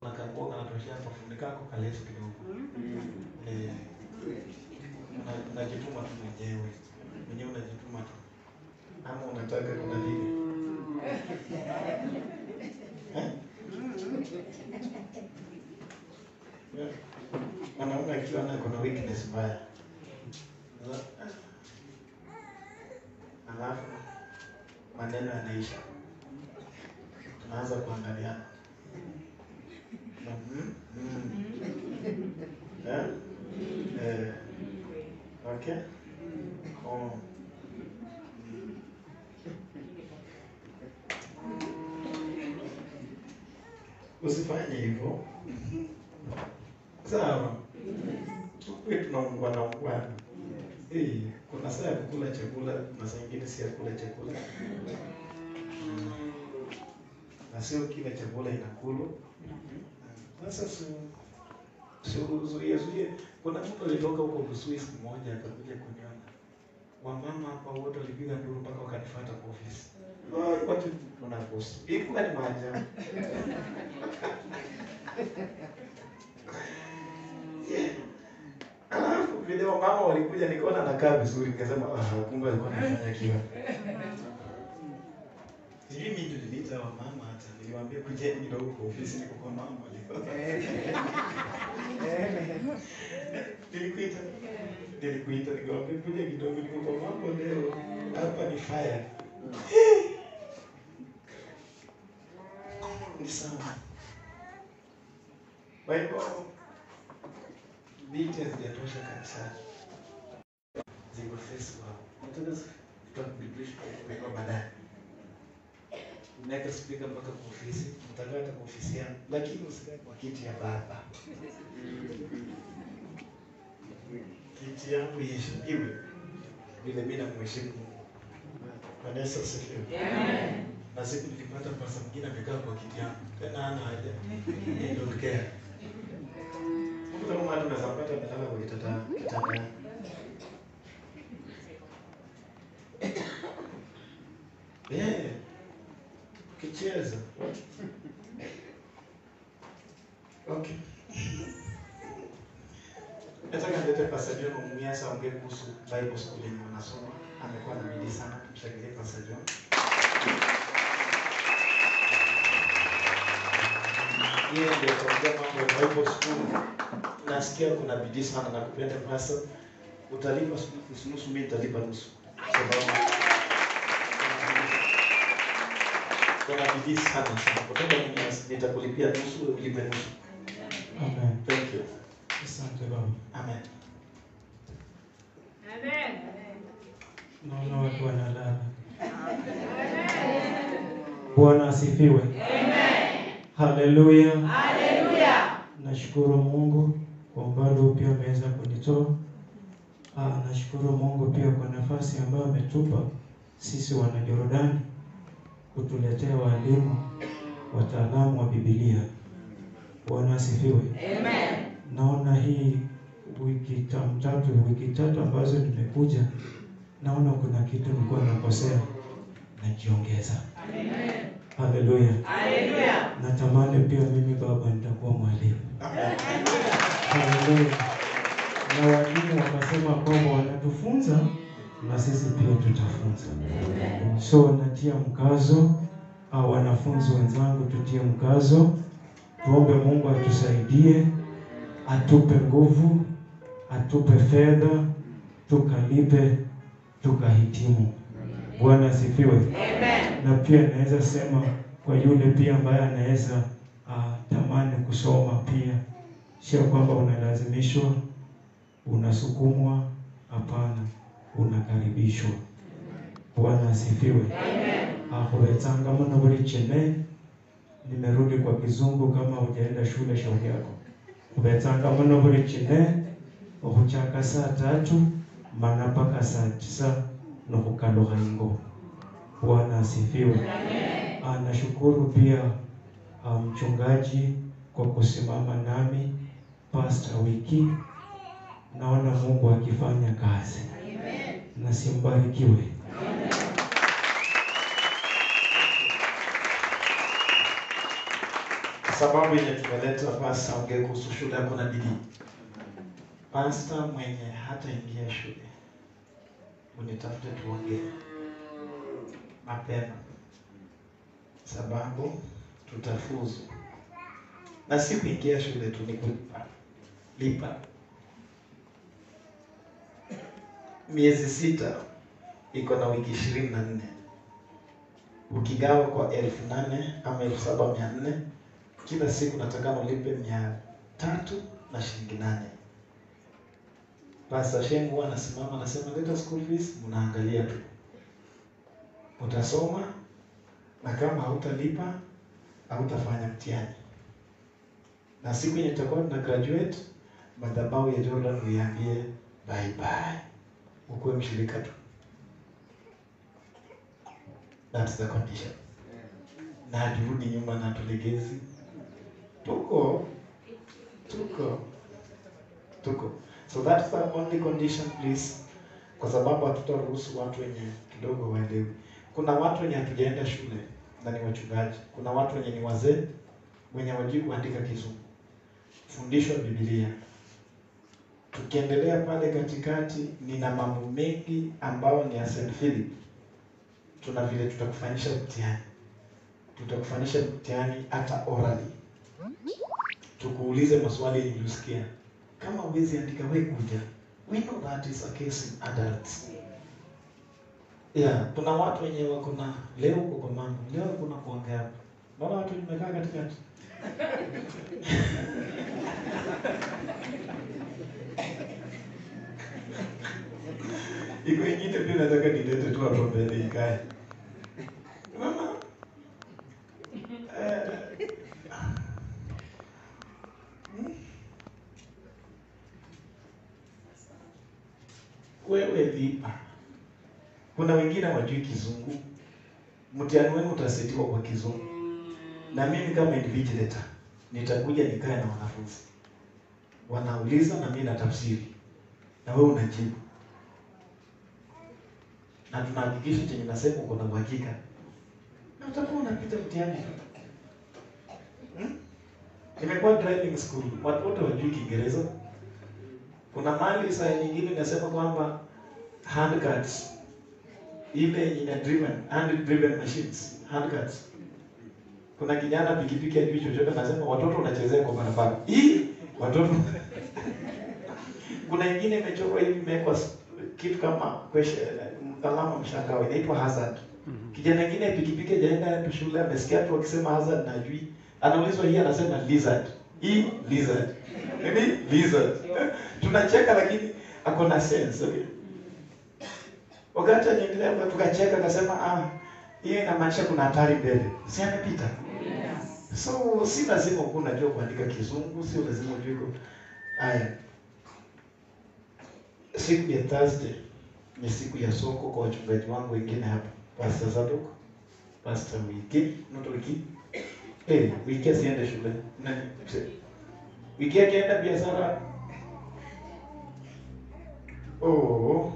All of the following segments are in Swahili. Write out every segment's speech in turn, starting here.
Nakangua kanatoshea kafundi kako kaleso kidogo. Eh, una- unajituma tu mwenyewe. Mwenyewe unajituma tu. Ama unataka kuna vile. Eh? Yeah. Mwanaume akiwa na kuna weakness mbaya. Alafu maneno yanaisha. Tunaanza kuangaliana. Mhm, mhm. Eh? Eh. Okay? Oh. Usifanye hivyo. Sawa. Tukuwe tunaungwa na ungwana. Eh, kuna saa ya kukula chakula, na saa ingine si ya kula chakula. Mm. Na sio kila chakula inakulwa. Sasa si Zuie zuie. Kuna mtu alitoka huko Busui siku moja akakuja kuniona. Wamama hapa wote walipiga nduru mpaka wakanifuata kwa ofisi. Oh, watu tunakosa. Ilikuwa ni maajabu. Alafu vile wamama walikuja nikaona nakaa vizuri nikasema ah, kumbe alikuwa anafanya kiwa. Sijui mimi ndio niliita wamama hata niliwaambia kujeni kidogo kwa ofisi niko kwa mama Nilikuita. Nilikuita nikamwambia kuja kidogo niko kwa mambo leo. Hapa ni fire. Ni sawa. Kwa hivyo binti hazijatosha kanisani. Ziko Facebook. Nataka tutakubidirisha kwa baadaye. Unaweka speaker mpaka kwa ofisi, utakaa hata kwa ofisi yangu, lakini usikae kwa kiti ya baba. Kiti yangu iheshimiwe vile mimi namheshimu Mungu. Bwana Yesu asifiwe. Na siku nilipata pasa mwingine amekaa kwa kiti yangu, tena hana haja, He don't care. Mungu kama hata unaweza mpata amelala kwa kitanda kitanda. Yeah. Ukicheza. Okay. Nataka nilete Pastor John Mumiasa aongee kuhusu Bible school yenye wanasoma. Amekuwa na bidii sana, tumshangilie Pastor John. Yeye ndio ataongea mambo ya Bible school. Nasikia kuna bidii sana na kupenda Pastor. Utalipa nusu nusu, mimi nitalipa nusu. Sababu kuna bidii sana sana. Kutoka mimi nitakulipia nusu, wewe ulipe nusu. Amen. Thank you. Asante Baba. Amen. Naona watu wanalala. Bwana asifiwe. Haleluya. Nashukuru Mungu kwa umbali huu pia ameweza kunitoa. Ah, nashukuru Mungu pia kwa nafasi ambayo ametupa sisi wana Jordani kutuletea walimu wataalamu wa Biblia. Bwana asifiwe. Naona hii wiki tam tatu wiki tatu ambazo nimekuja, naona kuna kitu nilikuwa nakosea, najiongeza. Haleluya. Natamani pia mimi baba nitakuwa mwalimu. Amen. Haleluya. Na walimu wakasema kwamba wanatufunza na sisi pia tutafunza. So natia mkazo, au wanafunzi wenzangu, tutie mkazo, tuombe Mungu atusaidie, atupe nguvu, atupe fedha, tukalipe, tukahitimu. Bwana asifiwe. Na pia naweza sema kwa yule pia ambaye anaweza ah, tamani kusoma pia, sio kwamba unalazimishwa, unasukumwa. Hapana, unakaribishwa. Bwana asifiwe. Akubetsanga muno buli chene. Nimerudi kwa kizungu, kama hujaenda shule shauri yako. Kubetsanga muno buli chene okuchaka saa tatu mana mpaka saa tisa nokukalukha ingo. Bwana asifiwe. Ah, nashukuru pia ah, mchungaji kwa kusimama nami pasta wiki. Naona Mungu akifanya kazi na simbarikiwe. sababu yenye tumeleta pasta ongee kuhusu shule yako na bidii. Pasta mwenye hataingia shule, unitafute tuongee mapema, sababu tutafuzu, na si kuingia shule tu, ni kulipa lipa. Miezi sita iko na wiki ishirini na nne ukigawa kwa elfu nane ama elfu saba mia nne kila siku natakana ulipe mia tatu na shilingi nane. Pastor Sheng huwa anasimama anasema, leta school fees, mnaangalia tu, utasoma na kama hautalipa hautafanya mtihani, na siku yenye tutakuwa tuna graduate, madhabahu ya Jordan uiambie bye bye, ukuwe mshirika tu. That's the condition. Na haturudi nyuma na tulegezi, tuko tuko tuko so that's the only condition please, kwa sababu hatutaruhusu watu wenye kidogo waelewi. Kuna watu wenye hatujaenda shule na ni wachungaji, kuna watu wenye ni wazee wenye wajui kuandika Kizungu, fundishwa Biblia. Tukiendelea pale katikati, nina mambo mengi ambayo ni ya St. Philip. Tuna vile tutakufanyisha mtihani, tutakufanyisha mtihani hata orally, tukuulize maswali yenye ulisikia kama huwezi andika we kuja. We know that is a case in adults. Yeah, kuna watu wenye wako na leo uko kwa mambo, leo kuna kuongea hapa. Naona watu nimekaa katikati. Iko ingine pia nataka nilete tu hapo mbele ikae. Mama. Eh, wewe lipa. Kuna wengine wajui Kizungu, mtihani wenu utasetiwa kwa Kizungu, na mimi kama invigilator nitakuja nikae na wanafunzi, wanauliza na mimi natafsiri, na wewe unajibu, na tunahakikisha chenye nasema uko na uhakika, na utakuwa unapita mtihani. Hmm? Imekuwa driving school, watu wote wajui Kiingereza. Kuna mali saa nyingine inasema kwamba handcards ile ina driven hand driven machines handcards. Kuna kijana pikipiki ajui chochote, anasema watoto wanachezea kwa barabara hii watoto. Kuna ingine imechorwa hivi, imewekwa kitu kama question, alama mshangao, inaitwa hazard. Kijana ingine pikipiki hajaenda shule, amesikia tu wakisema hazard na ajui, anaulizwa hii, anasema lizard. Hii lizard nini lizard tunacheka lakini ako na sense okay? Wakati anaendelea tukacheka, akasema ah, hiyo inamaanisha kuna hatari mbele, si amepita. So si lazima ukuwa unajua kuandika Kizungu, sio lazima ujue ku haya. Siku ya Thursday ni siku ya soko kwa wachungaji wangu wengine hapa, Pastor Zadok, Pastor Wiki, not Wiki, eh, Wiki asiende shule nani, Wiki akienda biashara Oh.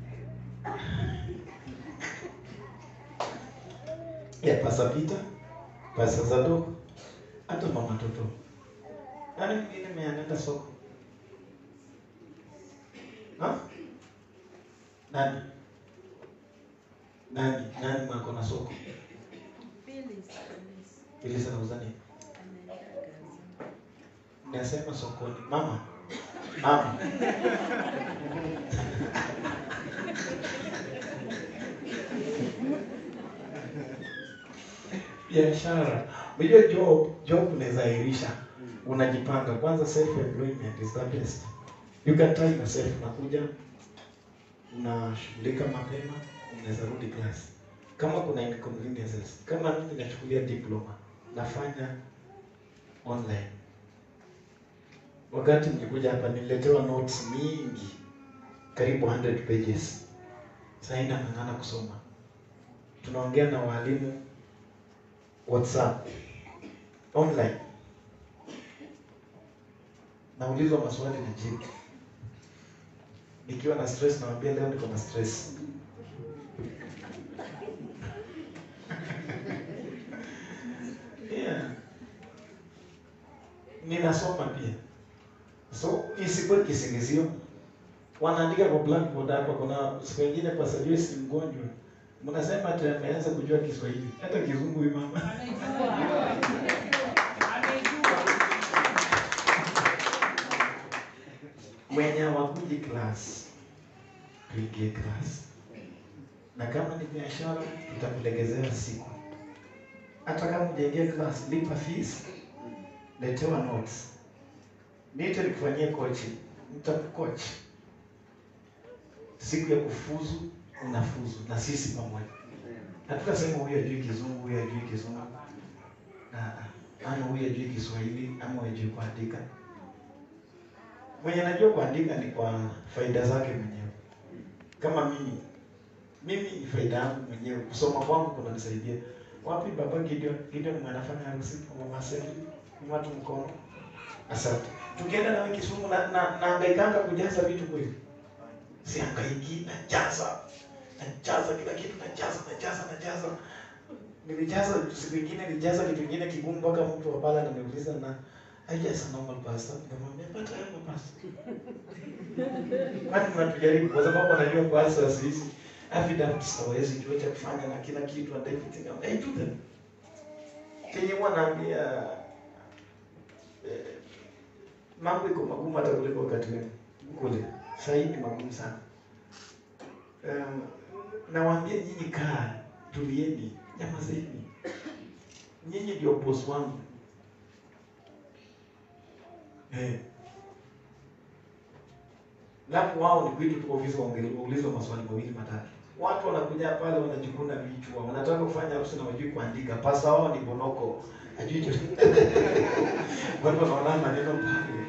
Ya Pastor Peter, Pastor Zadok, hata mama Toto. Nani mwingine meanenda soko? Ha? Nani? Nani? Nani mwako na soko? Ili sana uzani. Nasema sokoni. Mama. Mama. biashara. Unajua job, job unaweza airisha. Unajipanga kwanza, self employment is the best. You can try yourself, unakuja unashughulika mapema, unaweza rudi class. Kama kuna inconveniences, kama mimi nachukulia diploma, nafanya online. Wakati nilikuja hapa nililetewa notes mingi, karibu 100 pages. Sasa inang'ang'ana kusoma. Tunaongea na walimu WhatsApp online, naulizwa maswali na jibu. Nikiwa na stress nawaambia leo niko na stress. yeah. ninasoma pia, so isikuwe kisingizio. Wanaandika kwa blackboard hapa, kuna siku nyingine kwa Joyce ni mgonjwa, mnasema ati ameanza kujua Kiswahili, hata kizungu huyu mama mwenye hawakuji class tuingie class, na kama ni biashara tutakulegezea siku. Hata kama hujaingia class, lipa fees, letewa notes, niite nikufanyie coaching, nitakucoach. Siku ya kufuzu unafuzu na sisi pamoja. Hatutasema huyu ajui kizungu, huyu ajui kizungu, na ama huyu ajui Kiswahili, ama huyu ajui kuandika mwenye najua kuandika ni kwa faida zake mwenyewe. Kama mimi mimi ni faida yangu mwenyewe, kusoma kwangu kunanisaidia. Wapi baba Gideon? Gideon mwanafanya harusi kwa mama Seli, ni watu mkono. Asante. Tukienda na Kisumu na na nahangaikanga kujaza vitu kweli. Sihangaiki, najaza. Najaza kila kitu, najaza, najaza, najaza. Nilijaza siku nyingine nilijaza kitu kingine kigumu mpaka mtu wa pala ananiuliza na I just a normal pastor. Nikamwambia but I am a pastor. Kwani mnatujaribu kwa sababu anajua pastors hizi affidavits hawezi jua cha kufanya na kila kitu and everything. I do them. Kenye huwa naambia eh, mambo iko magumu hata kuliko wakati wetu kule. Sasa hivi ni magumu sana. Um, nawaambia nyinyi kaa, tulieni, nyamazeni. Nyinyi ndio boss wangu. Eh. Lafu wao ni kwetu tuko ofisi waulizwa maswali mawili matatu. Watu wanakuja pale wanajikuna vichwa, wanataka kufanya harusi na wajui kuandika. Pasa wao ni bonoko. Hajui chochote. Watu wanaona maneno pale.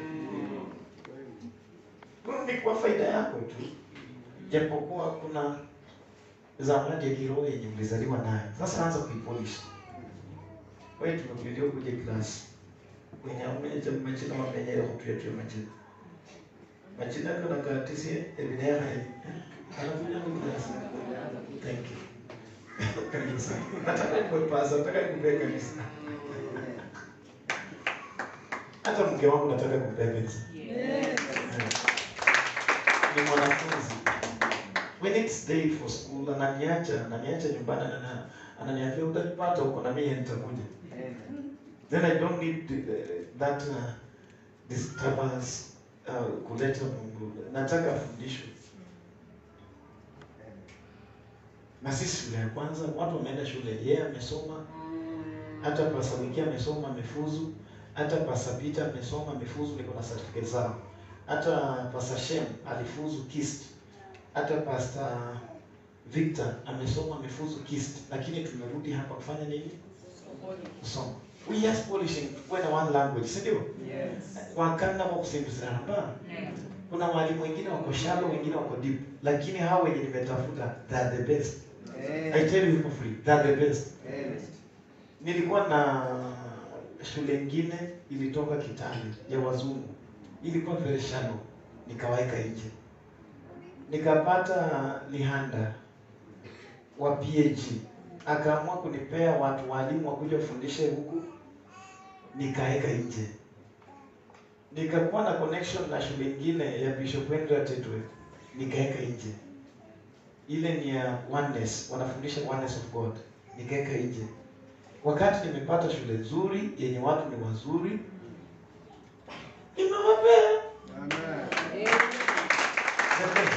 Kwa ni kwa faida yako tu. Japokuwa kuna zawadi ya kiroho yenye ulizaliwa nayo. Sasa anza kuipolish. Wewe tumekuja kuja klasi kwenye amenye majina mamenyere kutuyetuye majina majina kana katisi ebinera anakuja kuklasi thank you kanisa nataka kuepasa nataka kupea kanisa hata mke wangu nataka kupea kanisa ni mwanafunzi when it's day for school ananiacha ananiacha nyumbani anana- ananiambia utanipata huko na mimi nitakuja then I don't need uh, that uh, disturbance uh, kuleta Mungu. Nataka fundisho. Na sisi shule ya kwanza watu wameenda shule, yeye amesoma, hata pasa wiki amesoma, amefuzu, hata pasa Peter amesoma, amefuzu, niko na certificate zao. Hata pasa Shem alifuzu KIST, hata pasta Victor amesoma, amefuzu KIST, lakini tumerudi hapa kufanya nini? Kusoma. We just polishing when one language, si ndio? Wakanda wa kusimbizana hapa. Kuna walimu wengine wako shallow, wengine wako deep, lakini hao wenye nimetafuta they are the best. I tell you for free, they are the best. Nilikuwa na shule ingine ilitoka Kitale ya wazungu, ilikuwa very shallow, nikawaeka nje, nikapata Lihanda wa PhD akaamua kunipea watu walimu wakuja wafundishe huku, nikaeka nje. Nikakuwa na connection na shule ingine ya Bishop Henry Tetwe, nikaeka nje. Ile ni ya oneness, wanafundisha oneness of God, nikaeka nje. Wakati nimepata shule nzuri yenye watu ni wazuri, nimewapea the best.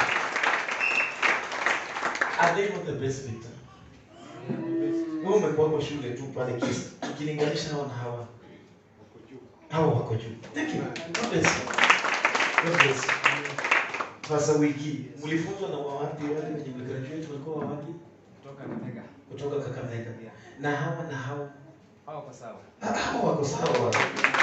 Are they not the best Victor? Wewe umekuwa kwa shule tu pale Kist, ukilinganisha hao na hawa hawa wako juu. Thank you. God bless you. God bless you. Sasa wiki mlifunzwa na wawapi wale wenye mligraduate walikuwa wawapi? Kutoka Kakamega. Na hawa na hao Ah, hawa wako sawa.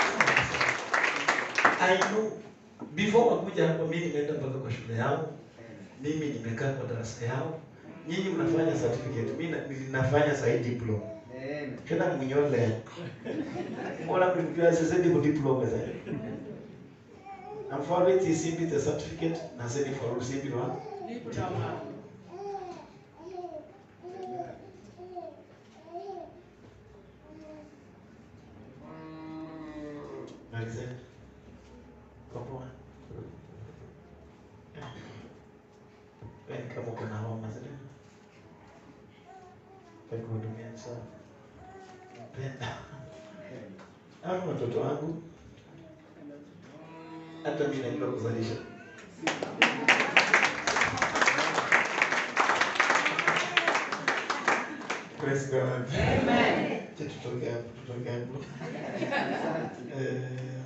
I know before wakuja hapa mimi nimeenda mpaka kwa shule yao. Mimi nimekaa kwa darasa yao. Nyinyi mnafanya certificate, mimi na- ninafanya side diploma. Kena mnyole. Mbona mlimjua sasa ndio diploma sasa. I'm for it is simply the certificate na sasa for receipt wa. Na Tumalize. Kwa poa. Wewe kama uko na homa zile. Kwa kuhudumia sana. Napenda. Hao watoto wangu hata mimi najua kuzalisha. Praise God. Amen. Acha tutoke hapo, tutoke hapo. Eh,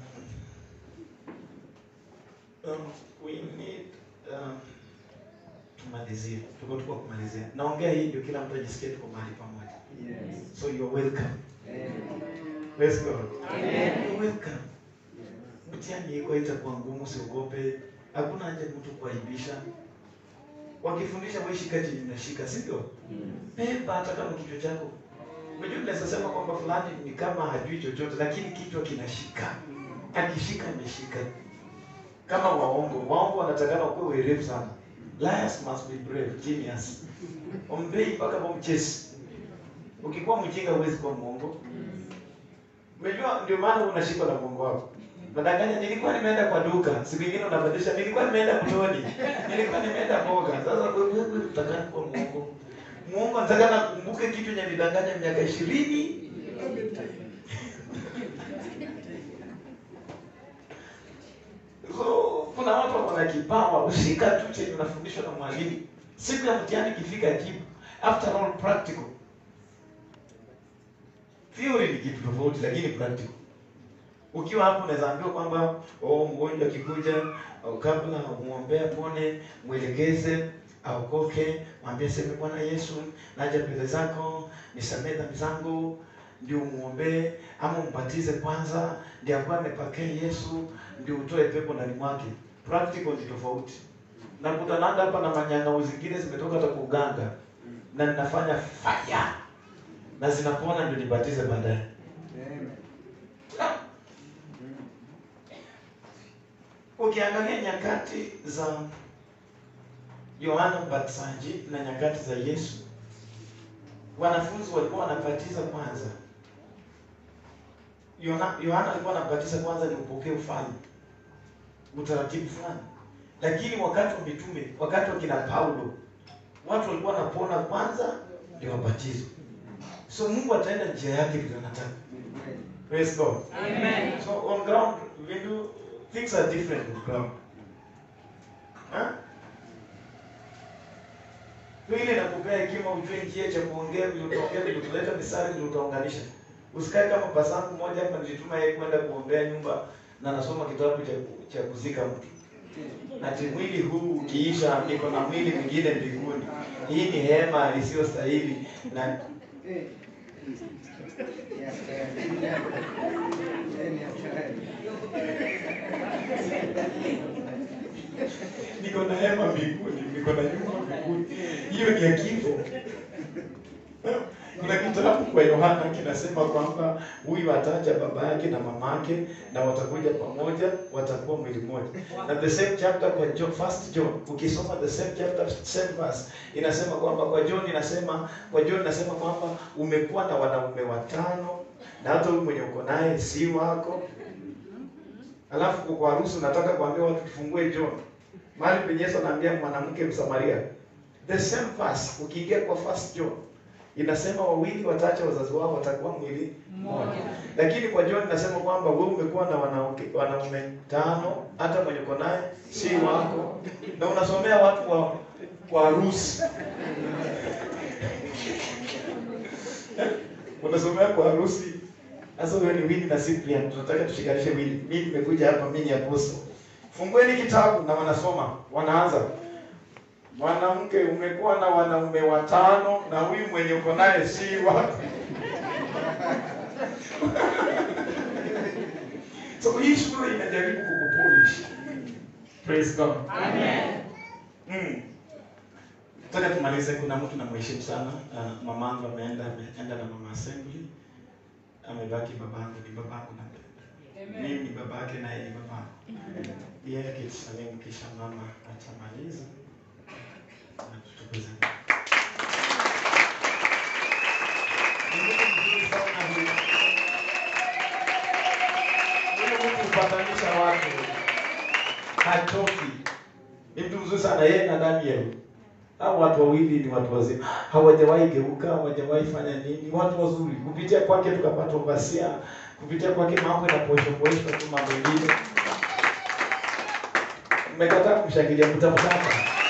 um, we need um, tumalizie. Tuko tuko kumalizia. Naongea hii ndio kila mtu ajisikie tuko mahali pamoja. Yes. So you're welcome. Amen. Praise God. Amen. You're welcome. Mtihani iko itakuwa ngumu, usiogope. Hakuna haja mtu kuaibisha. Wakifundisha wewe shika chini unashika, si ndio? Beba hata kama kichwa chako. Unajua tunaweza sema kwamba fulani ni kama hajui chochote lakini kichwa kinashika. Akishika ameshika. Kama waongo, waongo wanatakana kuwa werevu sana. Liars must be brave, genius. Ombei mpaka wamchesi. Ukikuwa mjinga huwezi kuwa mwongo. Unajua ndio maana unashikwa na mwongo wako. Nadanganya nilikuwa nimeenda kwa duka, siku nyingine unabadilisha nilikuwa nimeenda mtoni. Nilikuwa nimeenda mboga. Sasa wewe wewe utakana kuwa mwongo. Mwongo nataka nakumbuke kitu yenye nilidanganya miaka ishirini. So kuna watu wako na kipawa, ushika tu chenye unafundishwa na mwalimu. Siku ya mtihani ikifika jibu. After all practical. Theory ni kitu tofauti lakini practical. Ukiwa hapo unaweza ambiwa kwamba oh, mgonjwa akikuja au kabla umwombea pone, mwelekeze aokoke, mwambie sema Bwana Yesu, naja mbele zako, nisamehe dhambi zangu, ndio umuombee ama umbatize kwanza, ndio akuwa amepokea Yesu, ndio utoe pepo ndani mwake. Practical ni tofauti. Nakutananga hapa na manyang'au zingine zimetoka hata kwa uganga na ninafanya fire na zinapona ndio nibatize baadaye. Amen. Ukiangalia nyakati za Yohana Mbatizaji na nyakati za Yesu, wanafunzi walikuwa wanabatiza kwanza. Yohana Yohana alikuwa anabatiza kwanza ni upokee ufalme, utaratibu fulani. Lakini wakati wa mitume, wakati wa kina Paulo, watu walikuwa wanapona kwanza ndio wabatizwe. So Mungu ataenda njia yake vile anataka. Praise God. Amen. So on ground, we do things are different on ground. Huh? Ndio ile nakupea hekima ujue njia cha kuongea vile utaongea vile utaleta misari vile utaunganisha. Usikae kama pasangu moja hapa nilituma yeye kwenda kuombea nyumba na nasoma kitabu cha cha kuzika mtu. Na ati mwili huu ukiisha niko na mwili mwingine mbinguni. Hii ni hema isiyostahili na niko na hema mbinguni, niko na nyumba mbinguni. Hiyo ni ya kifo. Kuna kitabu kwa Yohana kinasema kwamba huyu ataja baba yake na mama yake na watakuja pamoja, watakuwa mwili mmoja. Na the same chapter kwa John, first John, ukisoma the same chapter, same verse, inasema kwamba kwa John inasema kwa John inasema kwamba umekuwa na wanaume watano na hata huyu mwenye uko naye si wako. Alafu kwa harusi unataka kuambia watu tufungue John. Mahali penye Yesu anaambia mwanamke Msamaria. The same verse ukiingia kwa first John inasema wawili wataacha wazazi wao watakuwa mwili mmoja. Lakini kwa John inasema kwamba wewe umekuwa na wanawake wanaume tano, hata mwenye uko naye si wako, na unasomea watu wa kwa harusi unasomea kwa harusi. Sasa wewe ni Winnie na Cyprian, tunataka tushikanishe Winnie. Mimi nimekuja hapa, mimi ni apostle. Fungueni kitabu na wanasoma, wanaanza Mwanamke, umekuwa na wanaume watano na huyu mwenye uko naye si wako. so hii shule inajaribu kukupolish. Praise God. Amen. Mm. Nataka tumalize. Kuna mtu namheshimu sana. Uh, mamangu ameenda ameenda na mama assembly, amebaki babangu. Ni babangu napenda mimi, ni babake naye ni babangu. Yeye akitusalimu kisha mama atamaliza na tutukuze. Ni mtu mzuri sana huyu. Huyu mtu kupatanisha watu, hachoki. Ni mtu mzuri sana yeye na Daniel. Hao watu wawili ni watu wazima, hawajawahi geuka, hawajawahi fanya nini, watu wazuri. Kupitia kwake tukapata ubasia, kupitia kwake mambo yanapoeshwa poeshwa tu mambo mengine. Mmekataa kumshangilia, mtamtaka.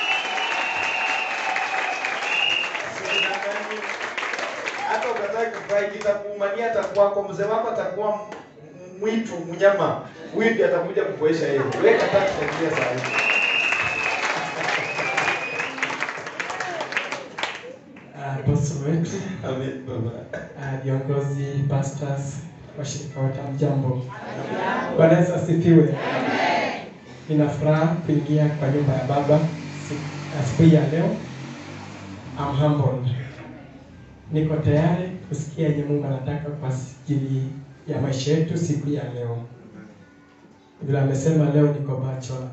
Usidanganye. Hata ukataka kufurahi kitakuumania, atakuwa kwa mzee wako atakuwa m- m- mwitu mnyama, huyu ndiye atakuja kupoesha yeye. Wewe kataa kushangilia saa hii. Ah, bosi wetu, Amen baba. ah, viongozi, pastors, washirika wote, mjambo. Bwana Yesu asifiwe. Nina furaha kuingia kwa nyumba ya Baba si- asubuhi ya leo. I'm humbled. Niko tayari kusikia yenye Mungu anataka kwa ajili ya maisha yetu siku ya leo. Vile amesema leo niko bachelor.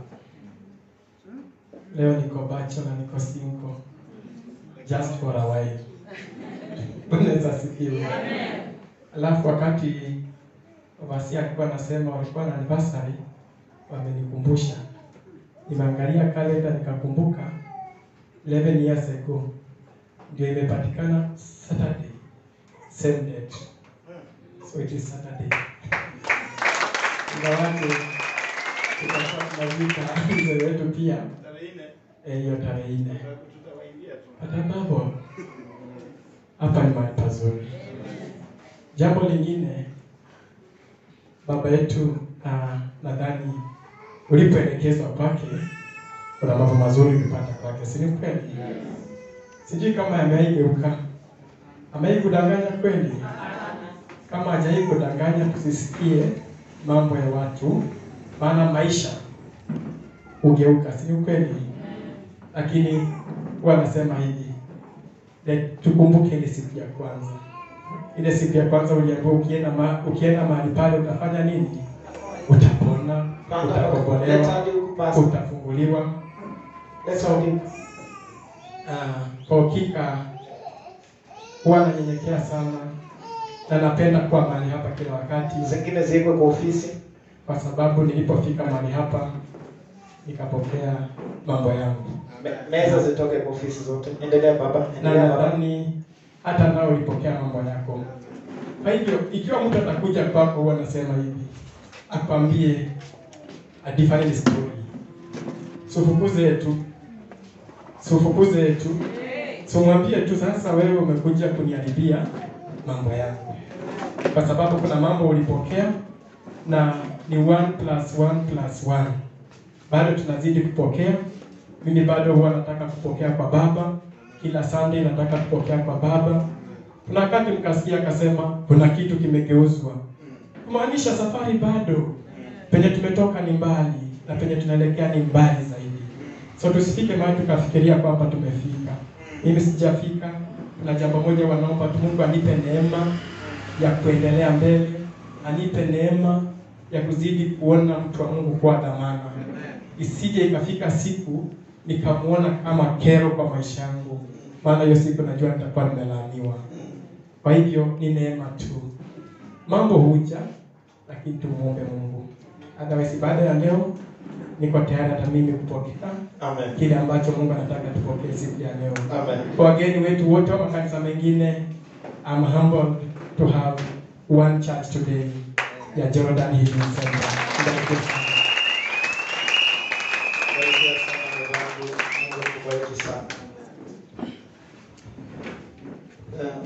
Leo niko bachelor, niko single. Just for a while. Bwana Yesu asifiwe. Alafu wakati Vasia alikuwa anasema walikuwa na anniversary, wamenikumbusha. Nimeangalia kalenda nikakumbuka 11 years ago ndio imepatikana Saturday same date, so it is Saturday. Ingawaje tutakuwa tunazika mzee wetu pia eh, hiyo tarehe nne Atabapo hapa ni mahali pazuri. Jambo lingine, baba yetu, uh, nadhani ulipoelekezwa kwake kuna mambo mazuri ulipata kwake, si ni kweli? Sijui kama yameigeuka, amewahi kudanganya kweli? Kama hajawahi kudanganya, tusisikie mambo ya watu, maana maisha hugeuka, si ni kweli? Lakini huwa anasema hivi Le- tukumbuke ile siku ya kwanza. Ile siku ya kwanza uliambiwa ukienda ma, ukienda mahali pale utafanya nini? Utapona, utakombolewa, utafunguliwa. So uh, kwa hakika huwa nanyenyekea sana na napenda kuwa mahali hapa kila wakati, Zingine ziwekwe kwa ofisi. kwa sababu nilipofika mahali hapa nikapokea mambo yangu Me- Meza zitoke kwa ofisi zote. Endelea baba. na Endelea baba. nadhani hata nao ulipokea mambo yako. Kwa hivyo ikiwa mtu atakuja kwako, huwa anasema hivi, akwambie a different story, sufukuze tu, sufukuze tu, sumwambie tu, sasa wewe umekuja kuniharibia mambo yangu, kwa sababu kuna mambo ulipokea na ni one plus one plus one. Bado tunazidi kupokea. Mimi bado huwa nataka kupokea kwa Baba kila Sunday nataka kupokea kwa Baba. Kuna wakati mkasikia akasema kuna kitu kimegeuzwa, kumaanisha safari bado, penye tumetoka ni mbali na penye tunaelekea ni mbali zaidi. So tusifike mahali tukafikiria kwamba tumefika. Mimi sijafika. Kuna jambo moja wanaomba tu, Mungu anipe neema ya kuendelea mbele, anipe neema ya kuzidi kuona mtu wa Mungu kwa dhamana, isije ikafika siku nikamwona kama kero kwa maisha yangu, maana hiyo siku najua nitakuwa nimelaaniwa. Kwa hivyo ni neema tu, mambo huja, lakini tumuombe Mungu. Otherwise, baada ya leo niko tayari hata mimi kupokea Amen. kile ambacho Mungu anataka tupokee siku ya leo. Amen. Kwa wageni wetu wote wa makanisa mengine, I'm humbled to have one church today ya Jordan Healing Center. Mbarikiwe sana. Barikiwa sana babangu. Mungu akubariki sana. Um,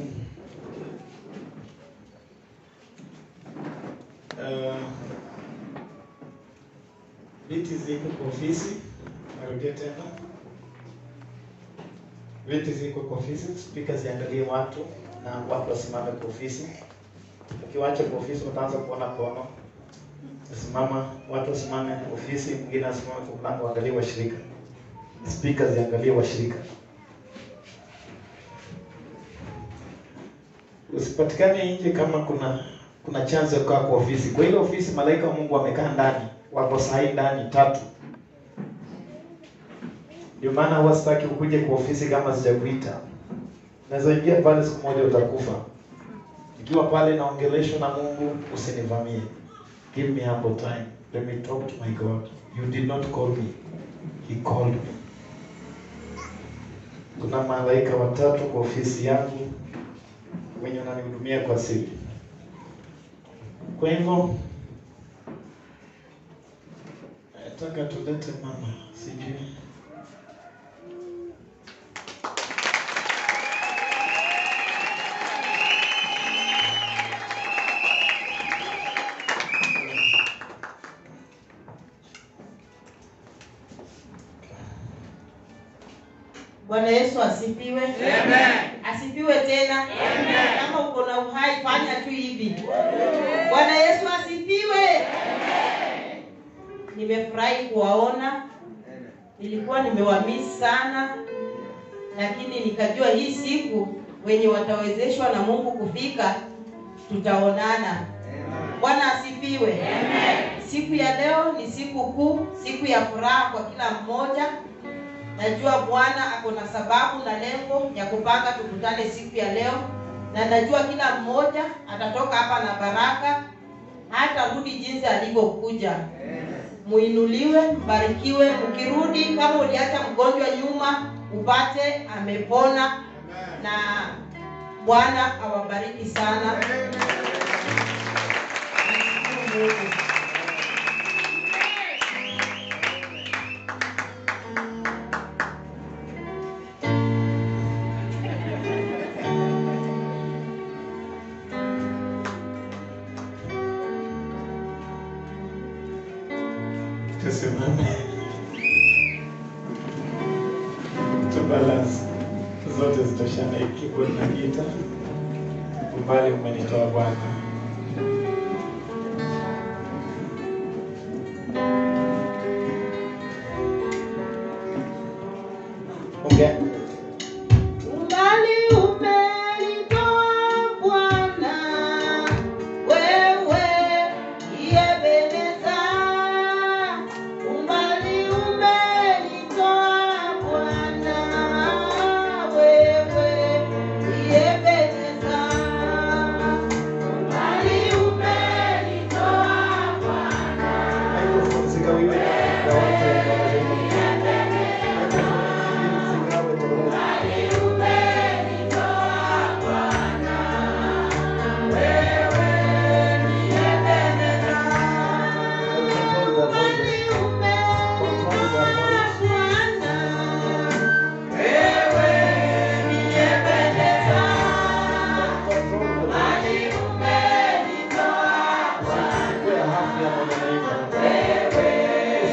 uh, viti ziko kwa ofisi. Narudia tena, viti ziko kwa ofisi. Spika ziangalie watu na watu wasimame kwa ofisi. Ukiwacha kwa ofisi utaanza kuona kono simama watu wasimame ofisi, mwingine asimame kwa mlango, angalie washirika. Spika ziangalie washirika. Usipatikane nje kama kuna kuna chance ya kukaa kwa ofisi. Kwa ile ofisi malaika wa Mungu wamekaa ndani, wako sahi ndani tatu. Ndio maana huwa sitaki ukuje kwa ofisi kama sijakuita. Naweza ingia pale siku moja utakufa. Ikiwa pale naongeleshwa na Mungu, usinivamie. Give me ample time. Let me talk to my God. You did not call me. He called me. Kuna malaika watatu kwa ofisi yangu wenye wananihudumia kwa siri. Kwa hivyo nataka tulete mama, sijui Bwana Yesu asifiwe. Asifiwe tena. Kama uko na uhai fanya tu hivi. Bwana Yesu asifiwe. Nimefurahi kuwaona. Nilikuwa nimewamisi sana, lakini nikajua hii siku wenye watawezeshwa na Mungu kufika tutaonana. Bwana asifiwe. Siku ya leo ni siku kuu, siku ya furaha kwa kila mmoja. Najua Bwana ako na sababu na lengo ya kupanga tukutane siku ya leo, na najua kila mmoja atatoka hapa na baraka, hata rudi jinsi alivyokuja. Muinuliwe, mbarikiwe. Mkirudi kama uliacha mgonjwa nyuma, upate amepona, na Bwana awabariki sana. Nashukuru Mungu. tusimame tubalance zote zitoshane keyboard na gita umbali umenitoa bwana okay. Umbali umenitoa Bwana, wewe Ebeneza. Umbali umenitoa Bwana, wewe Ebeneza. Umbali umenitoa Bwana, Microphone zigawiwe kwa wote wanazungumza. Microphone zigawe kwa wote. Control their voices. Control their voices. Control the voices. Usichukue hafu ya mwenye naimba.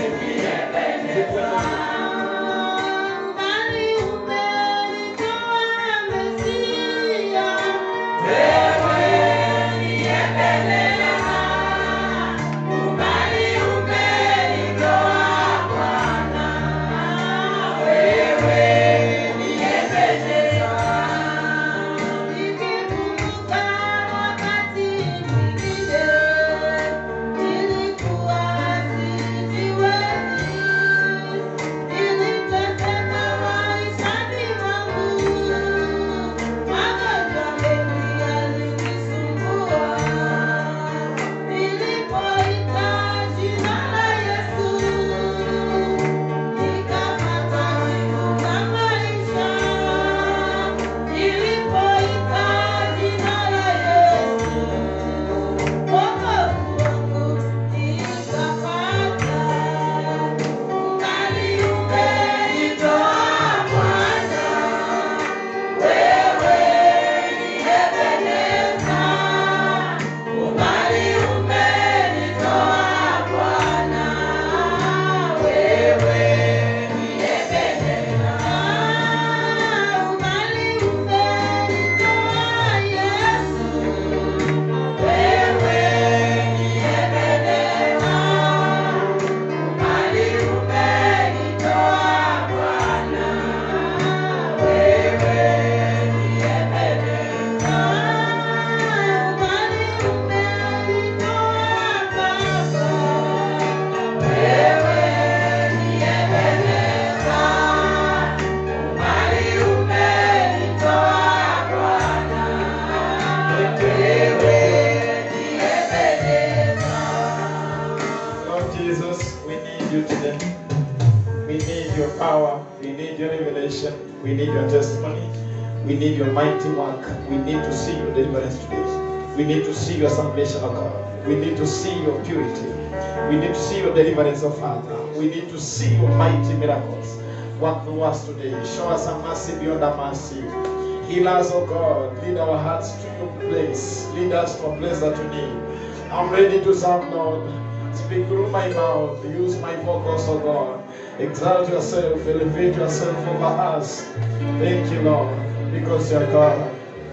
of Jesus, we need you today. We need your power. We need your revelation. We need your testimony. We need your mighty work. We need to see your deliverance today. We need to see your salvation, oh God. We need to see your purity. We need to see your deliverance, oh Father. We need to see your mighty miracles. Work through us today. Show us a mercy beyond our mercy. Heal us, oh God. Lead our hearts to your place. Lead us to a place that you need. I'm ready to serve, Lord. Speak through my mouth. Use my vocals, oh God. Exalt yourself. Elevate yourself over us. Thank you, Lord, because you're God.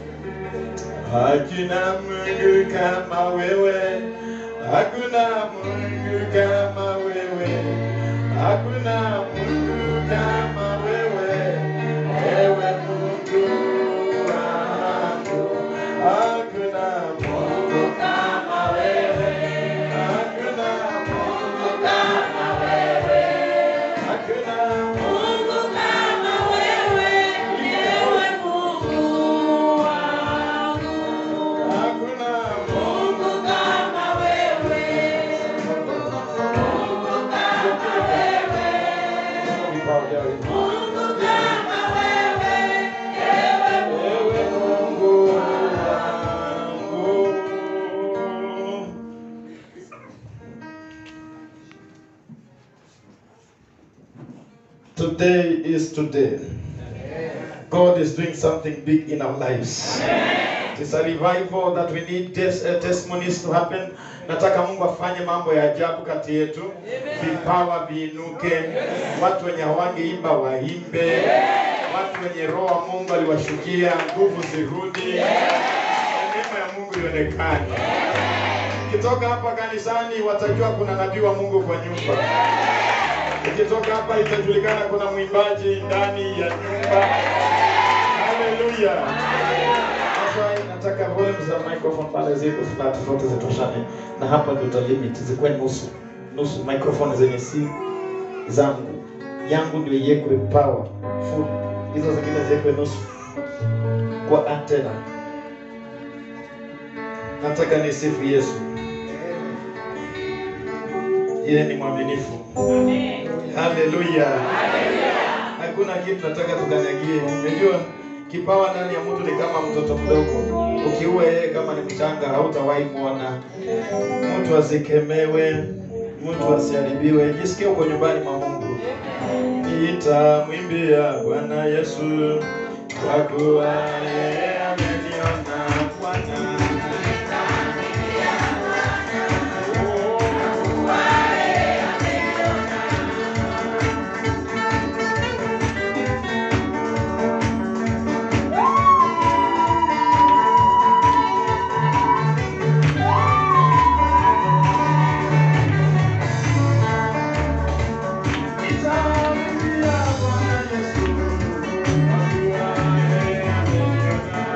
Hakuna Mungu kama wewe. Hakuna Mungu kama wewe. Hakuna Mungu kama wewe. Ewe Mungu wangu. Hakuna Mungu kama wewe. Hakuna Mungu kama wewe. Hakuna Mungu kama wewe. Ewe Mungu wangu. Hakuna Mungu kama wewe. Mungu kama wewe. Mungu kama wewe. Ewe Mungu wangu. Today is today. God is doing something big in our lives. It's a revival that we need tes- uh, testimonies to happen. Nataka Mungu afanye mambo ya ajabu kati yetu, vipawa viinuke, watu wenye hawangeimba waimbe, watu wenye roho wa Mungu aliwashukia, nguvu zirudi, neema ya Mungu ionekane. Ukitoka hapa kanisani, watajua kuna nabii wa Mungu kwa nyumba. Ukitoka hapa itajulikana kuna mwimbaji ndani ya nyumba. Haleluya. Sasa nataka volume za microphone pale ziko flat zote zitoshane, na hapa ndio uta limit zikuwe nusu nusu, microphone zenye si zangu, yangu ndio iwekwe power full, hizo zingine ziwekwe nusu kwa antena. Nataka nisifu Yesu, yeye ni mwaminifu. Haleluya. Hakuna kitu nataka tukanyagie. Unajua kipawa ndani ya mtu ni kama mtoto mdogo. Ukiua yeye kama ni mchanga hautawahi muona. Mtu asikemewe, mtu asiharibiwe. Jisikie uko nyumbani mwa Mungu. Nitamwimbia Bwana Yesu kwa kuwa yeye ameniona Bwana. Nitamwimbia Bwana Yesu kwa kuwa yeye ameniona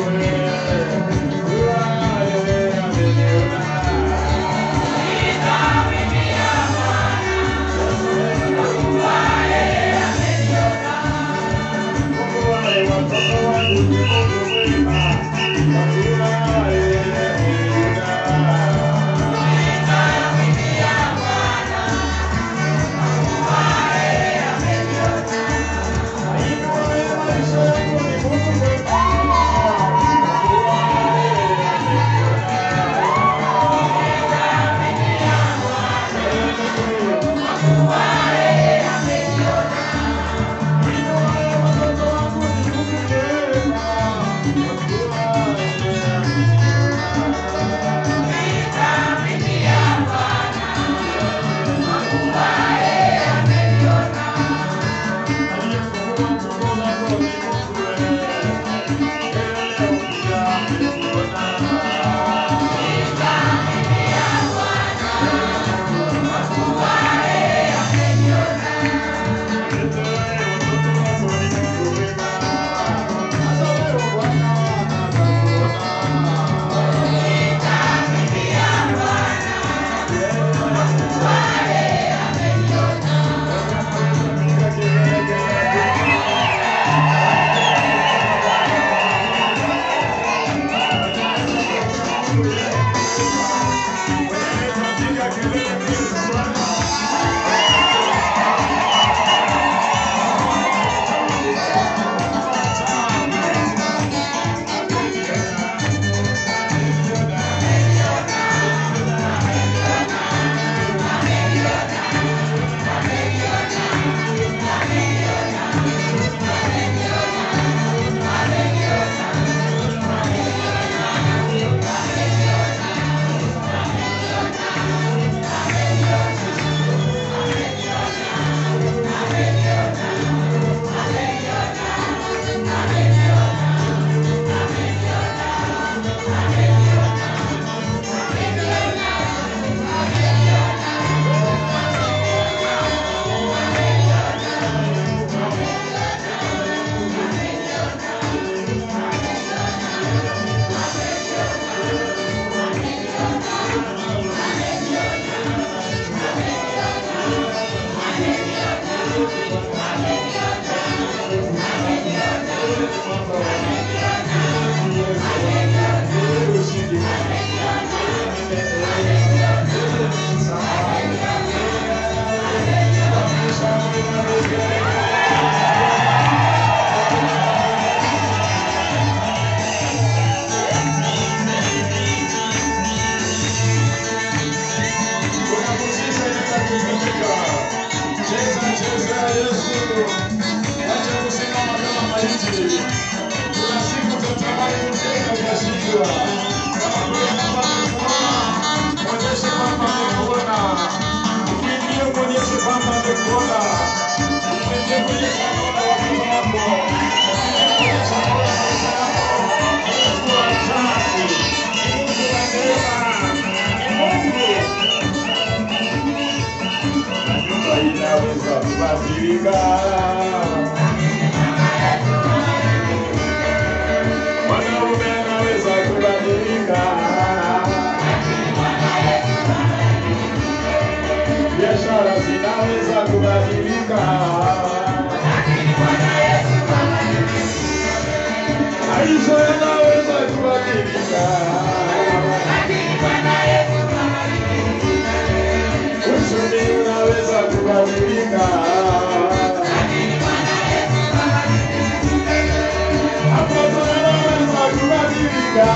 Mwanaume anaweza kubadilika, biashara zinaweza kubadilika, maisha yanaweza kubadilika, uchumi unaweza kubadilika. Watoto wanaweza kubadilika.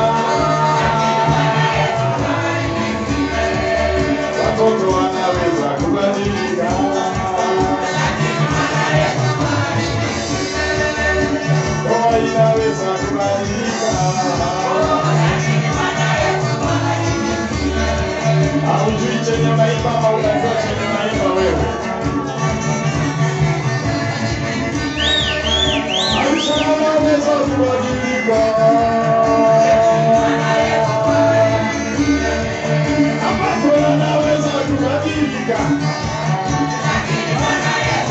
Watoto wanaweza kubadilika. Ndoa inaweza kubadilika. Haujui chenye maimba ama unajua chenye maimba wewe. Maisha yanaweza kubadilika. Ambapo yanaweza kubadilika.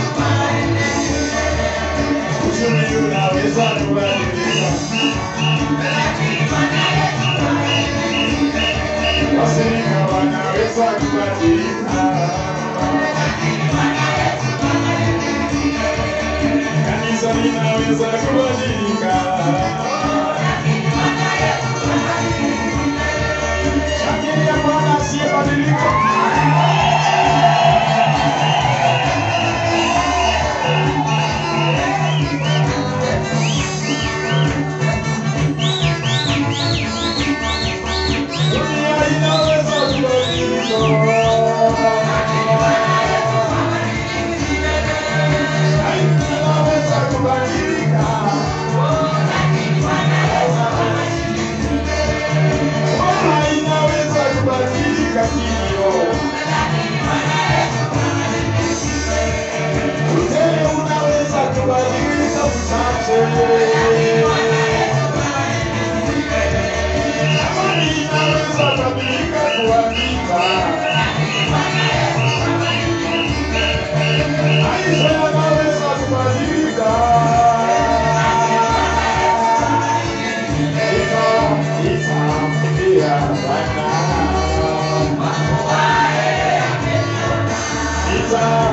Uchumi unaweza kubadilika. kubadilika. Kanisa linaweza kubadilika. Shangilia Bwana asiyebadilika. Dunia inaweza kubadilika. Inaweza kubadilika. Bwana inaweza kubadilika kilio. Uzee unaweza kubadilika uchache. Amani inaweza kubadilika kuwa vita. Maisha yanaweza kubadilika. Ita, ita, ya Bwana. Ita,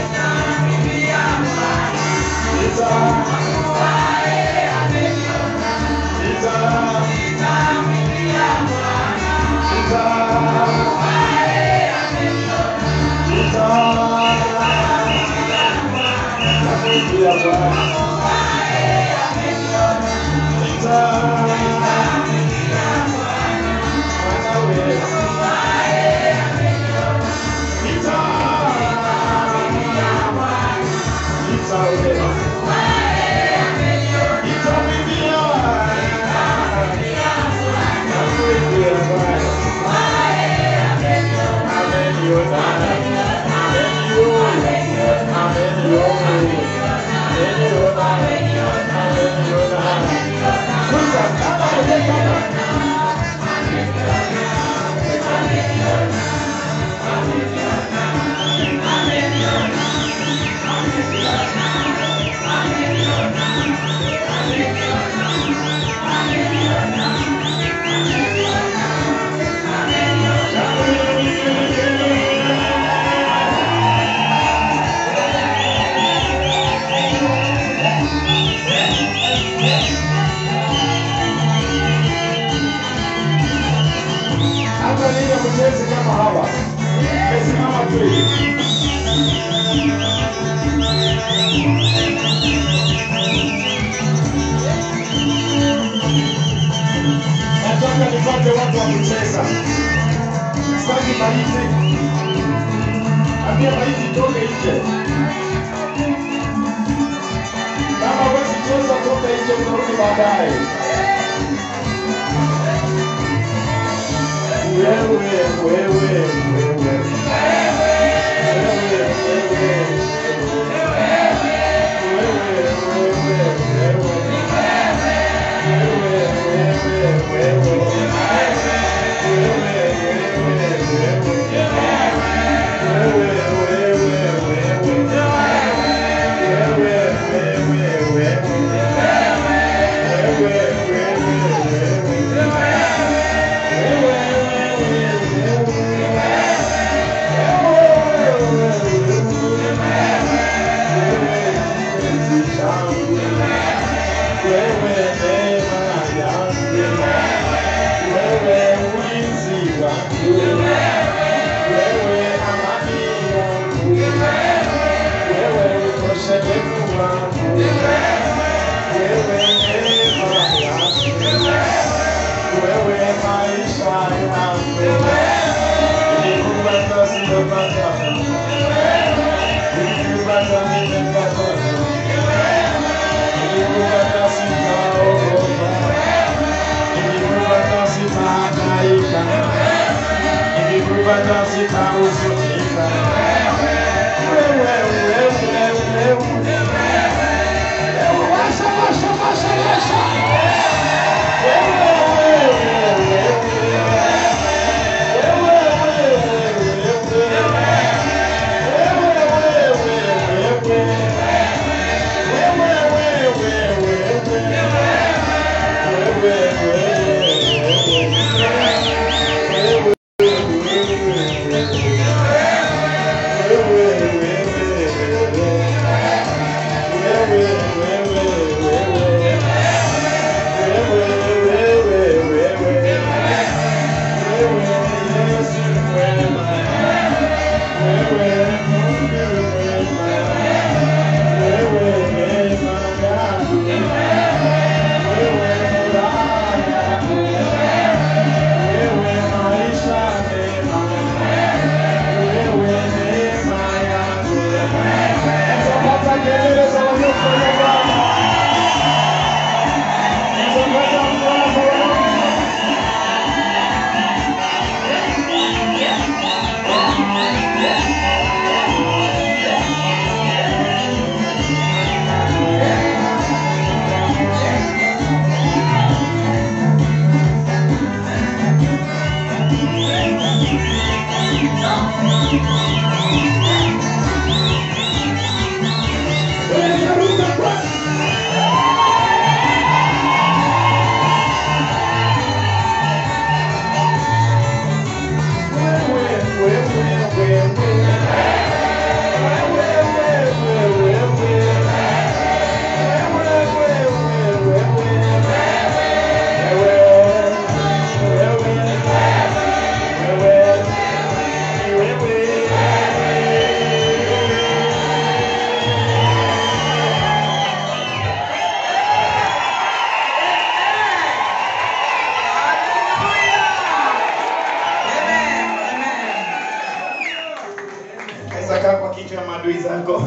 Hata ninyi mchezi kama hawa, mmesimama tu hivi. Nataka nipate watu wa kucheza, sitaki maiti. Ambia maiti toke nje. Kama huwezi cheza, toka nje, utarudi baadaye. Wewe, wewe, wewe. Wewe, wewe, Wewe yako.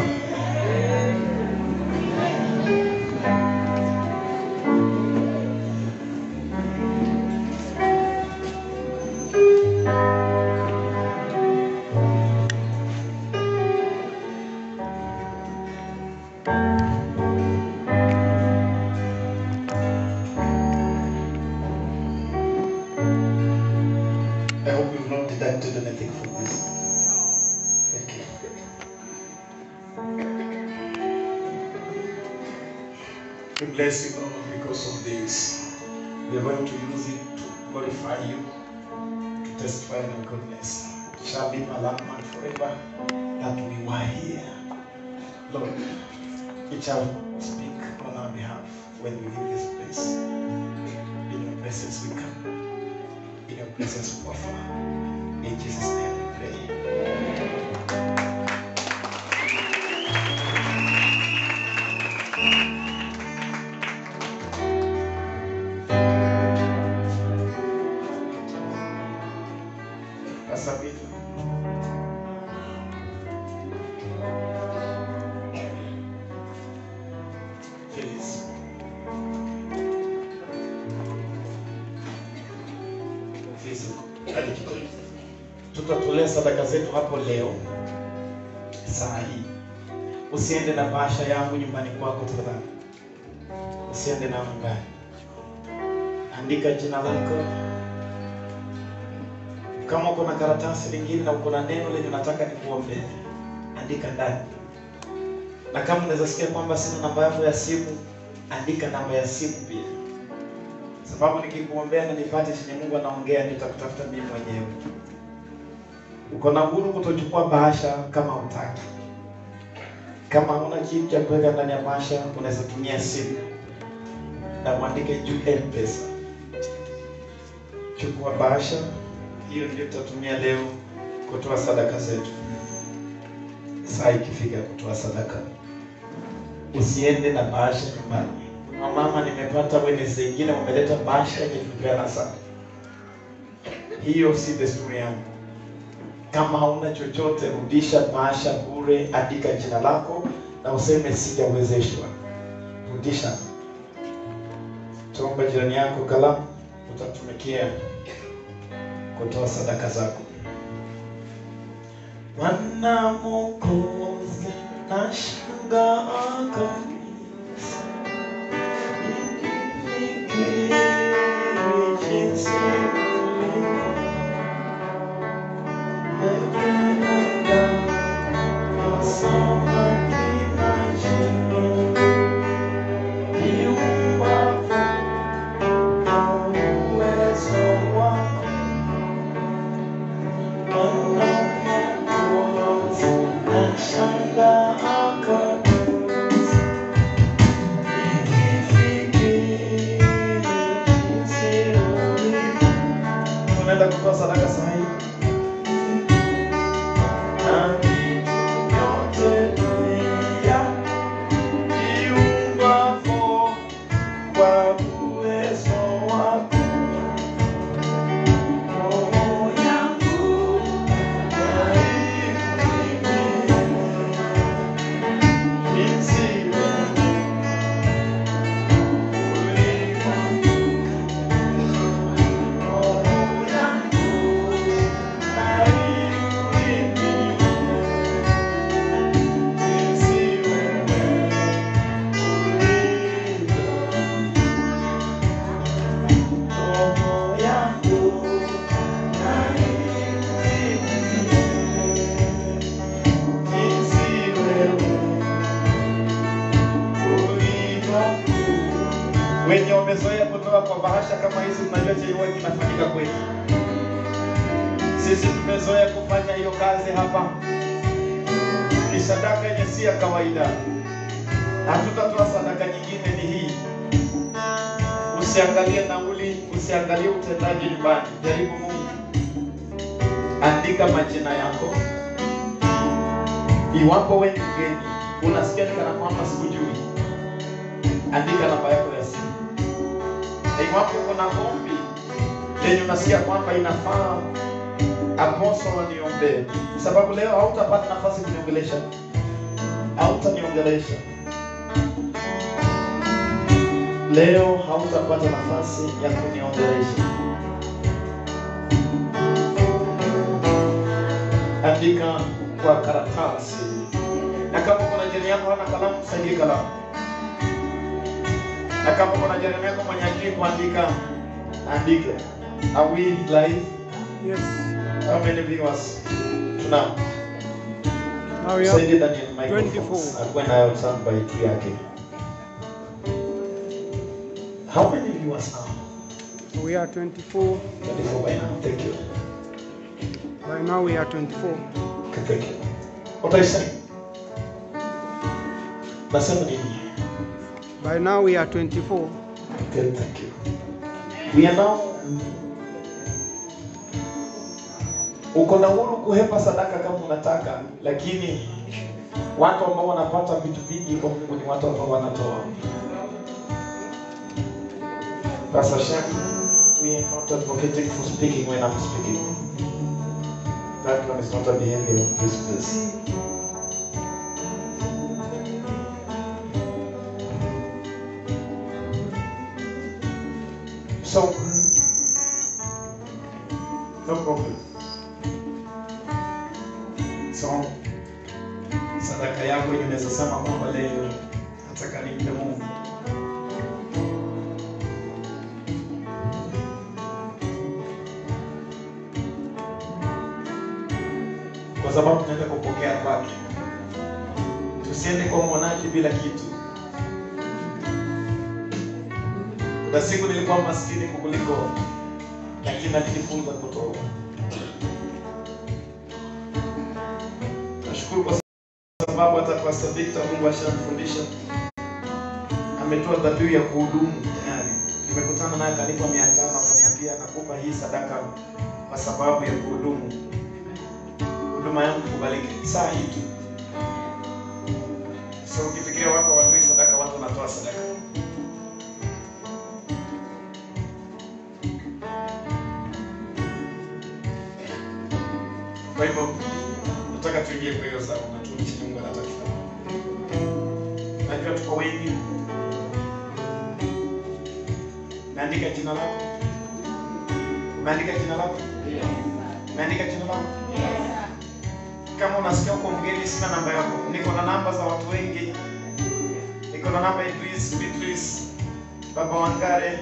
I hope you've not deducted anything from this. Thank you. We bless you, Lord, because of this. We are going to use it to glorify you, to testify your goodness. It shall be a landmark forever that we were here. Lord, it shall speak on our behalf when we leave this place. In your presence we come. In your presence we offer. In Jesus' name we pray. Pastor Peter. Phyllis. Phyllis, hadi kidogo. Tutatolea sadaka zetu hapo leo saa hii. Usiende na bahasha yangu nyumbani kwako tafadhali. Usiende na nyumbani. Andika jina lako, kama uko na karatasi lingine na uko na neno lenye unataka nikuombee, andika ndani. Na kama unaweza sikia kwamba sina namba yako ya simu, andika namba ya simu pia, sababu nikikuombea na nipate chenye Mungu anaongea, nitakutafuta mimi mwenyewe. Uko na uhuru kutochukua bahasha kama hutaki. Kama huna kitu cha kuweka ndani ya bahasha, unaweza tumia simu na mwandike juu M-Pesa. Chukua bahasha hiyo ndio tutatumia leo kutoa sadaka zetu. Saa ikifika kutoa sadaka, usiende na bahasha nyumbani. Kuna mama nimepata Wednesday ingine wameleta bahasha yenye tulipeana sana. Hiyo si desturi yangu. Kama hauna chochote, rudisha bahasha bure, andika jina lako na useme sijawezeshwa. Rudisha. Tuombe jirani yako kalamu, utatumikia kutoa sadaka zako. Bwana Mwokozi, nashangaa kabisa nikifikiri jinsi ulivyo umependa kusoma kila jina viumbapo kwa uwezo wako unaenda kutoa sadaka saa hii na yote dunia viumbapo kwa uwezo wako roho yangu wenye wamezoea kutoka kwa bahasha kama hizi, mnajua chenye huwa kinafanyika kwetu. Sisi tumezoea kufanya hiyo kazi hapa, ni sadaka yenye si ya kawaida. Hatutatoa sadaka nyingine, ni hii. Usiangalie nauli, usiangalie utendaji nyumbani, jaribu Mungu. Andika majina yako, iwapo wewe ni mgeni, unasikia ni kana kwamba sikujui, andika namba yako ya simu na iwapo kuna ombi lenye unasikia kwamba inafaa apostle waniombee, sababu leo hautapata nafasi kuniongelesha. kuniongelesha leo, hautapata nafasi ya kuniongelesha. Andika kwa karatasi, na kama kuna jirani yako hana kalamu, saidie kalamu, na kama kuna jirani yako mwenye akili kuandika, andika. Are we live? Yes. How many viewers? Tunao. Now we Saidie have Daniel microphones. 24. Akuwe nayo soundbite juu yake. How many viewers now? we are 24. 24 by now. Thank you. By now we are 24. Okay, thank you. What are you saying? Nasema nini? By now we are 24. Okay, thank you. We are now uko na huru kuhepa sadaka kama unataka, lakini watu ambao wanapata vitu vingi kwa Mungu ni watu ambao wanatoa. Pastor Shem, we are not advocating for speaking when I'm speaking. That one is not a behavior of this place. So, no problem. So, sadaka yako yenye unaweza sema kwamba leo nataka nimpe Mungu. Kwa sababu tunaenda kupokea kwake. Tusiende kwa mwonaji bila kitu. Kuna siku nilikuwa maskini kukuliko, lakini nilijifunza kutoa. Nashukuru kwa sababu hata Pastor Victor Mungu ashamfundisha, ametoa dhabihu ya kuhudumu tayari. Nimekutana naye akanipa mia tano akaniambia nakupa hii sadaka kwa sababu ya kuhudumu. Huduma yangu kubaliki saa hii tu. So ukifikiria watu hawatoi sadaka, watu wanatoa sadaka. Kwa hivyo nataka tuingie kwa hiyo sawa na tumshi Mungu anataka. Najua tuko wengi. Umeandika jina lako? Umeandika jina lako? Umeandika jina lako? Kama unasikia uko mgeni, sina namba yako. Niko na namba za watu wengi. Niko na namba ya Idris, Beatrice, Baba Wangare,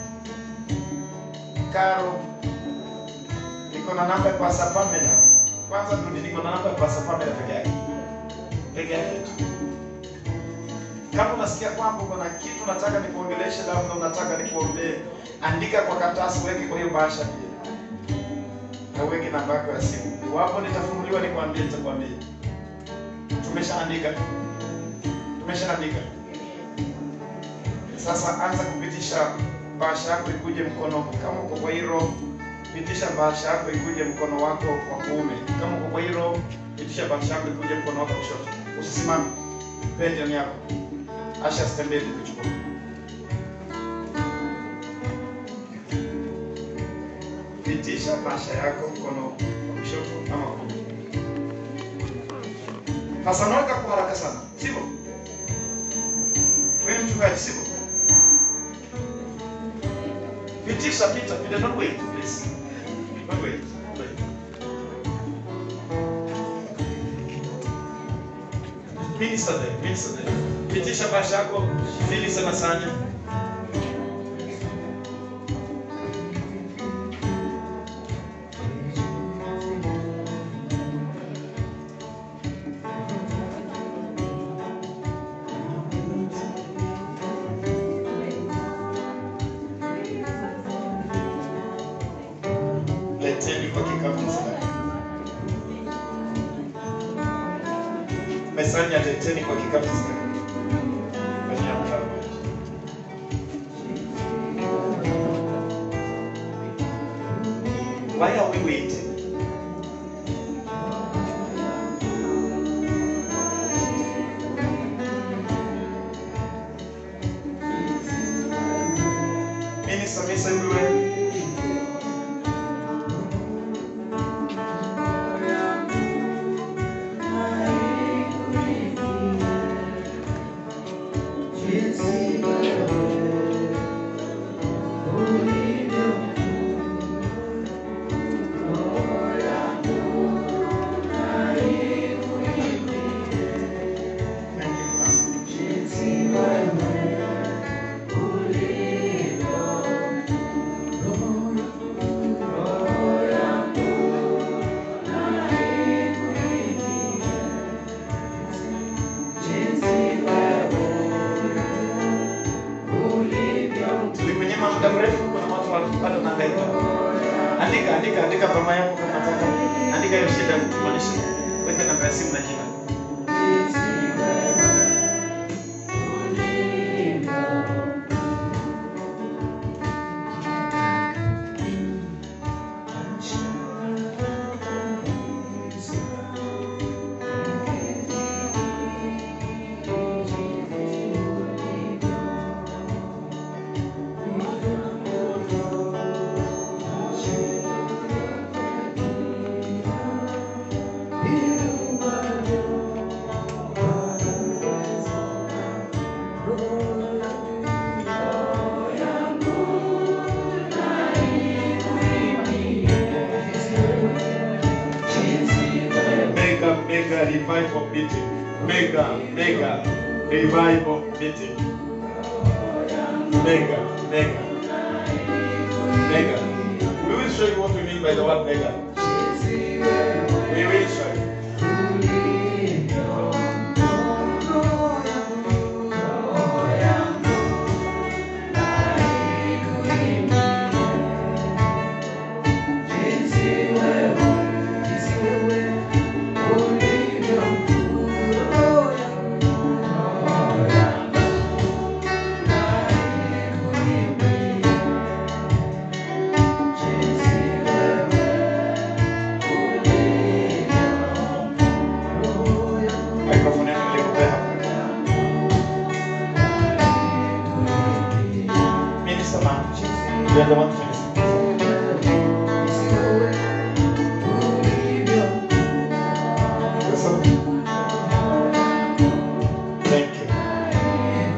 Karo, niko na namba ya Pastor Pamela. Kwanza turudi, niko na namba ya Pastor Pamela peke yake, peke yake tu. Kama unasikia kwamba uko na kitu unataka nikuongeleshe, labda unataka nikuombee, andika kwa karatasi, weke kwa hiyo bahasha pia, na uweke namba yako ya simu. Iwapo nitafunguliwa nikwambie, nitakwambia. Tumeshaandika, tumeshaandika. Sasa anza kupitisha bahasha yako ikuje mkono, kama uko kwa hilo pitisha bahasha yako ikuje mkono wako wa kuume. Kama uko kwa hilo, pitisha bahasha yako ikuje mkono wako wa kushoto. Usisimame, pendeni yako asha stembee kuchukua. Pitisha bahasha yako mkono wa kushoto ama kuume. Sasa unaweka kwa haraka sana, sivyo? Wewe mchungaji, sivyo? Pitisha, pita, pita, don't wait, please. Don't wait, wait. Minister there, minister there. Pitisha bahasha yako, fili sana sana. Leteni kwa kikapu sana. Mesanya leteni kwa kikapu sana. Fanyia mkao. Why are we waiting? Minister, Minister everywhere. Andika, andika, andika mama yako kama nataka. Andika hiyo shida tuonyeshe. Weka namba ya simu na jina. Mega, mega revival meeting. Mega, mega revival meeting. Mega, mega, mega. We will show you what we mean by the word mega. We will show you. Microphone yako nilikupea hapo. Minister man, you are the one to minister. Thank you.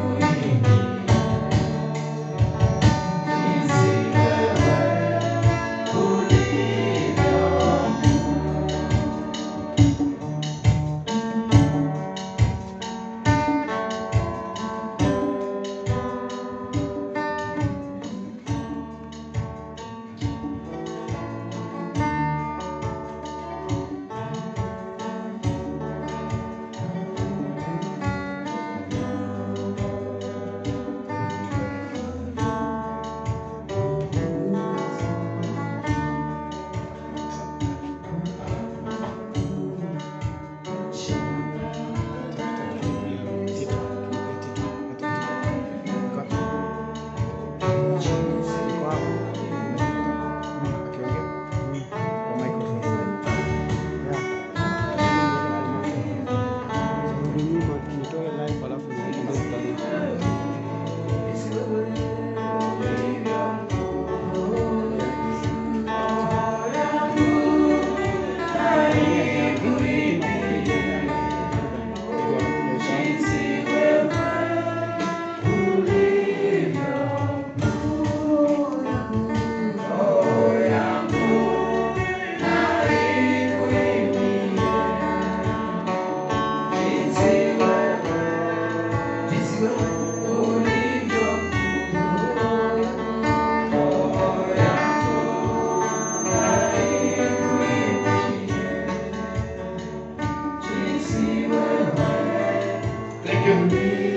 Thank you.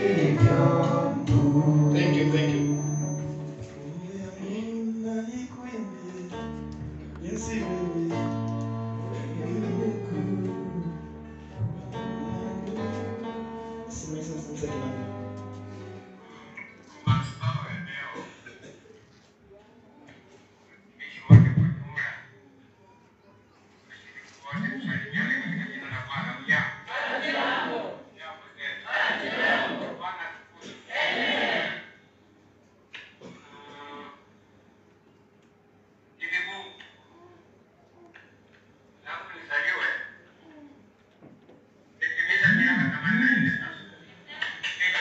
Thank you, thank you. Thank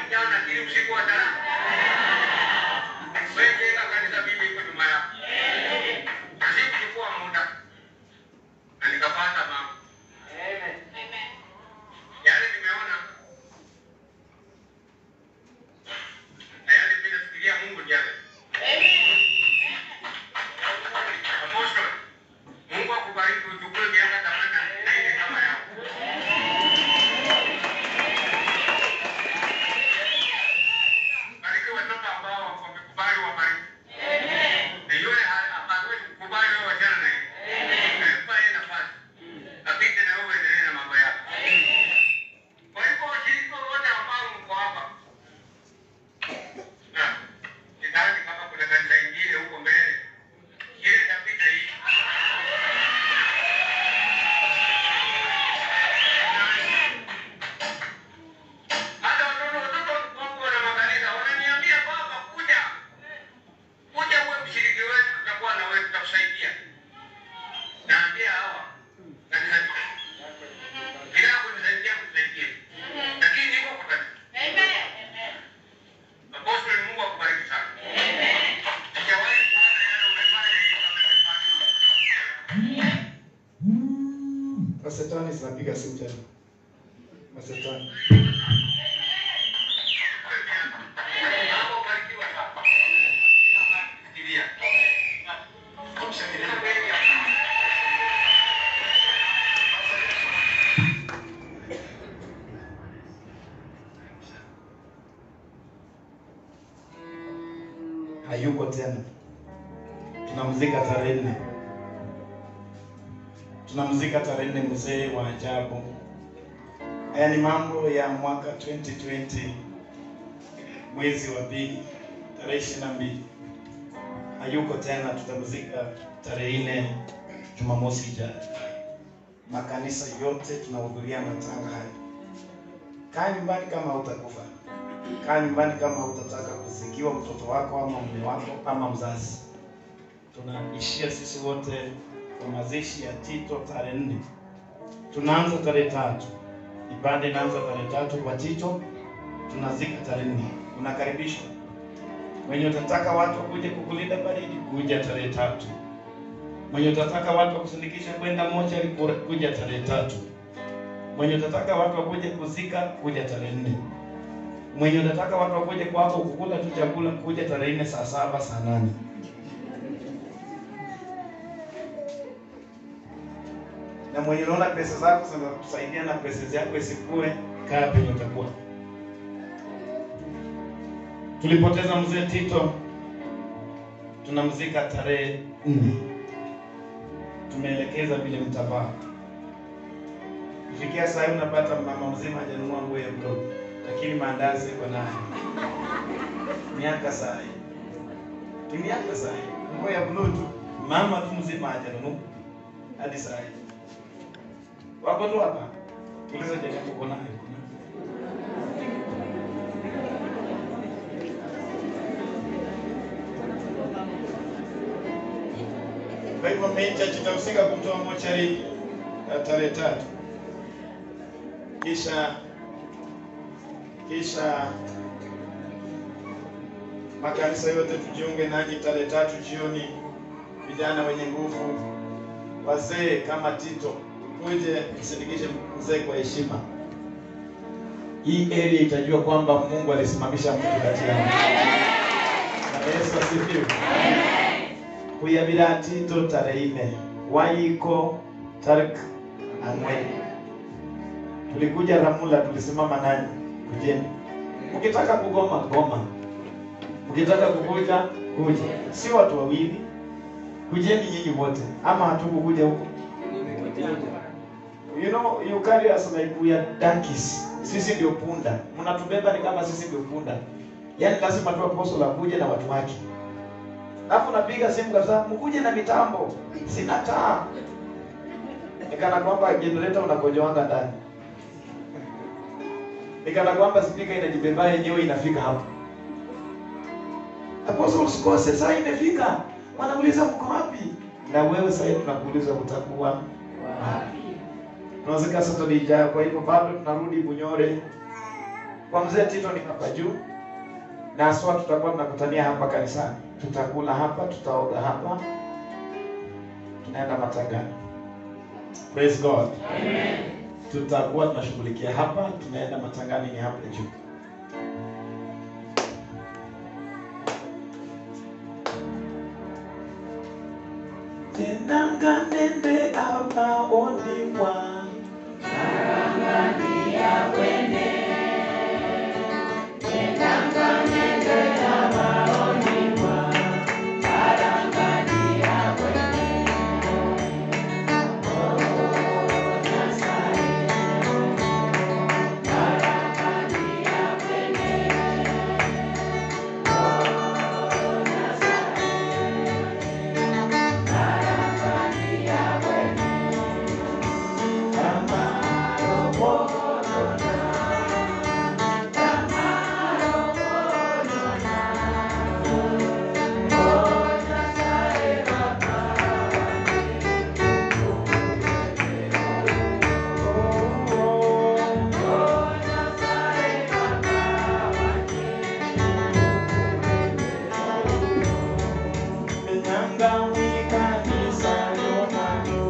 jana ili usiku wa talaka. Wewe jenga kanisa, mimi iko nyuma yako. Na sikuchukua muda na nikapata mambo yale nimeona na yale mimi nafikiria Mungu ndiye yale. Apostle, Mungu akubariki uchukue miaka themanini na ile kama yako. Bariki watoto ambao wamekubali wabariki. Na yule ha- hawezi kukubali wewe wachana na yeye. Na mpa yeye nafasi. Apite na wewe uendelee na mambo yako. Kwa hivyo washiriki wote ambao mko hapa. Na sidhani kama kuna kanisa ingine huko mbele. Ile itapita hii. Hata watoto watoto wangu wana makanisa wananiambia baba, kuja kuja uwe mshiriki wetu, tutakuwa na wewe, tutakusaidia. Naambia hawa kanisa bila kunisaidia kunisaidia, lakini niko kwa kanisa. Apostoli, Mungu akubariki sana. Sijawahi kuona yale umefanya hivi kama umefanya. Masetani zinapiga simu tena. Masetani. Hapo ubarikiwa sana. Fikiria. Hayuko tena. Tunamzika tarehe nne. Tunamzika tarehe nne mzee wa ajabu. Haya ni mambo ya mwaka 2020 mwezi wa pili tarehe ishirini na mbili. Hayuko tena, tutamzika tarehe nne Jumamosi ijayo. Makanisa yote tunahudhuria matanga haya. Kaa nyumbani kama utakufa. Kaa nyumbani kama utataka kuzikiwa mtoto wako ama mume wako ama mzazi. Tunaishia sisi wote kwa mazishi ya Tito tarehe nne. Tunaanza tarehe tatu, ibada inaanza tarehe tatu kwa Tito, tunazika tarehe nne. Unakaribishwa. Mwenye utataka watu wakuje kukulinda baridi, kuja tarehe tatu. Mwenye utataka watu wakusindikisha kwenda mochari, kuja tarehe tatu. Mwenye utataka watu wakuje kuzika, kuja tarehe nne. Mwenye unataka watu wakuje kwako kukula tu chakula, kuja tarehe nne saa saba saa nane. Na mwenye unaona pesa zako zinakusaidia na pesa zako isikue, kaa penye utakuwa. Tulipoteza mzee Tito, tunamzika tarehe nne. Tumeelekeza vile mtabaa. Kufikia saa hii unapata mama mzima hajanunua nguo ya blue lakini maandazi yako nayo. Miaka saa hii ni miaka saa hii, nguo ya blue tu, mama tu mzima hajanunua hadi saa hii. Wako tu hapa, uliza jirani uko nayo. Kwa hivyo main church itahusika kumtoa mochari ya tarehe tatu, kisha kisha makanisa yote tujiunge nanyi tarehe tatu jioni, vijana wenye nguvu, wazee kama Tito, kuje msindikishe mzee kwa heshima. Hii area itajua kwamba Mungu alisimamisha mtu kati yao. Na Yesu asifiwe. Kuyabira Tito tarehe nne wayiko tarik ang'wen tulikuja Ramula, tulisimama nanyi kujeni. Mkitaka kugoma goma, mkitaka kukuja kuja, si watu wawili, kujeni nyinyi wote, ama hatukukuja huko. You know, you carry us like we are donkeys. Sisi ndio punda, mnatubeba ni kama sisi ndio punda. Yaani lazima tu apostle akuje na watu wake. Alafu napiga simu kabisa, mkuje na mitambo, sina taa. Nikana kwamba generator unakojoanga ndani nikana kwamba spika inajibeba yenyewe inafika hapo. Apostle usikose, saa imefika. Wanauliza mko wapi? Na wewe sasa tunakuuliza utakuwa wapi? Tunazika Saturday ijayo, kwa hivyo bado tunarudi Bunyore Kwa mzee Tito ni hapa juu, na haswa tutakuwa tunakutania hapa kanisani, tutakula hapa, tutaoga hapa, tunaenda matangani. Praise God. Amen. Tutakuwa tunashughulikia hapa, tunaenda matangani ni hapa juu. Tenanga nende abaoni mwa Menyanga wika nisa yona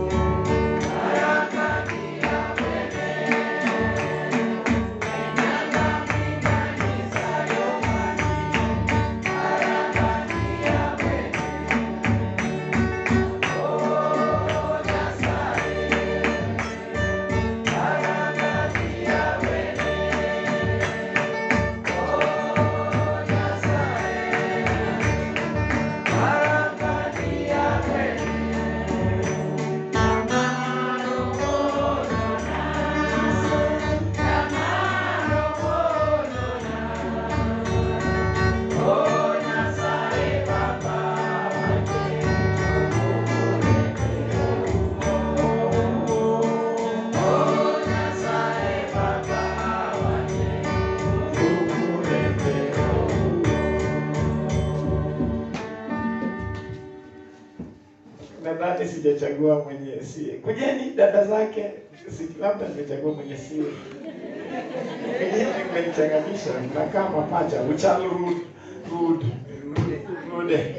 nadhani sijachagua mwenye si kujeni dada zake si labda nimechagua mwenye si kujeni mmenichanganisha mnakaa mapacha uchalu rud rud rude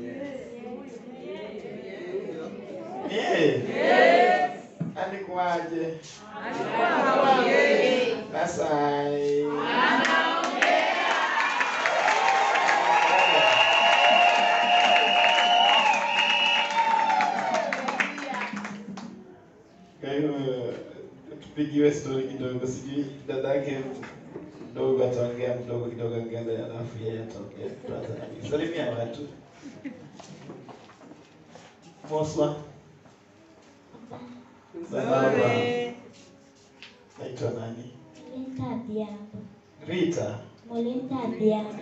yeah. alikuwaje nasai Kwa hiyo tupigiwe stori kidogo, sijui dadake mdogo ataongea mdogo kidogo ngele, alafu yeye ataongea. Tuanze na mimi. Salimia watu. Moswa. Salama. Naitwa nani? Molinta Diabo. Rita. Molinta Diabo.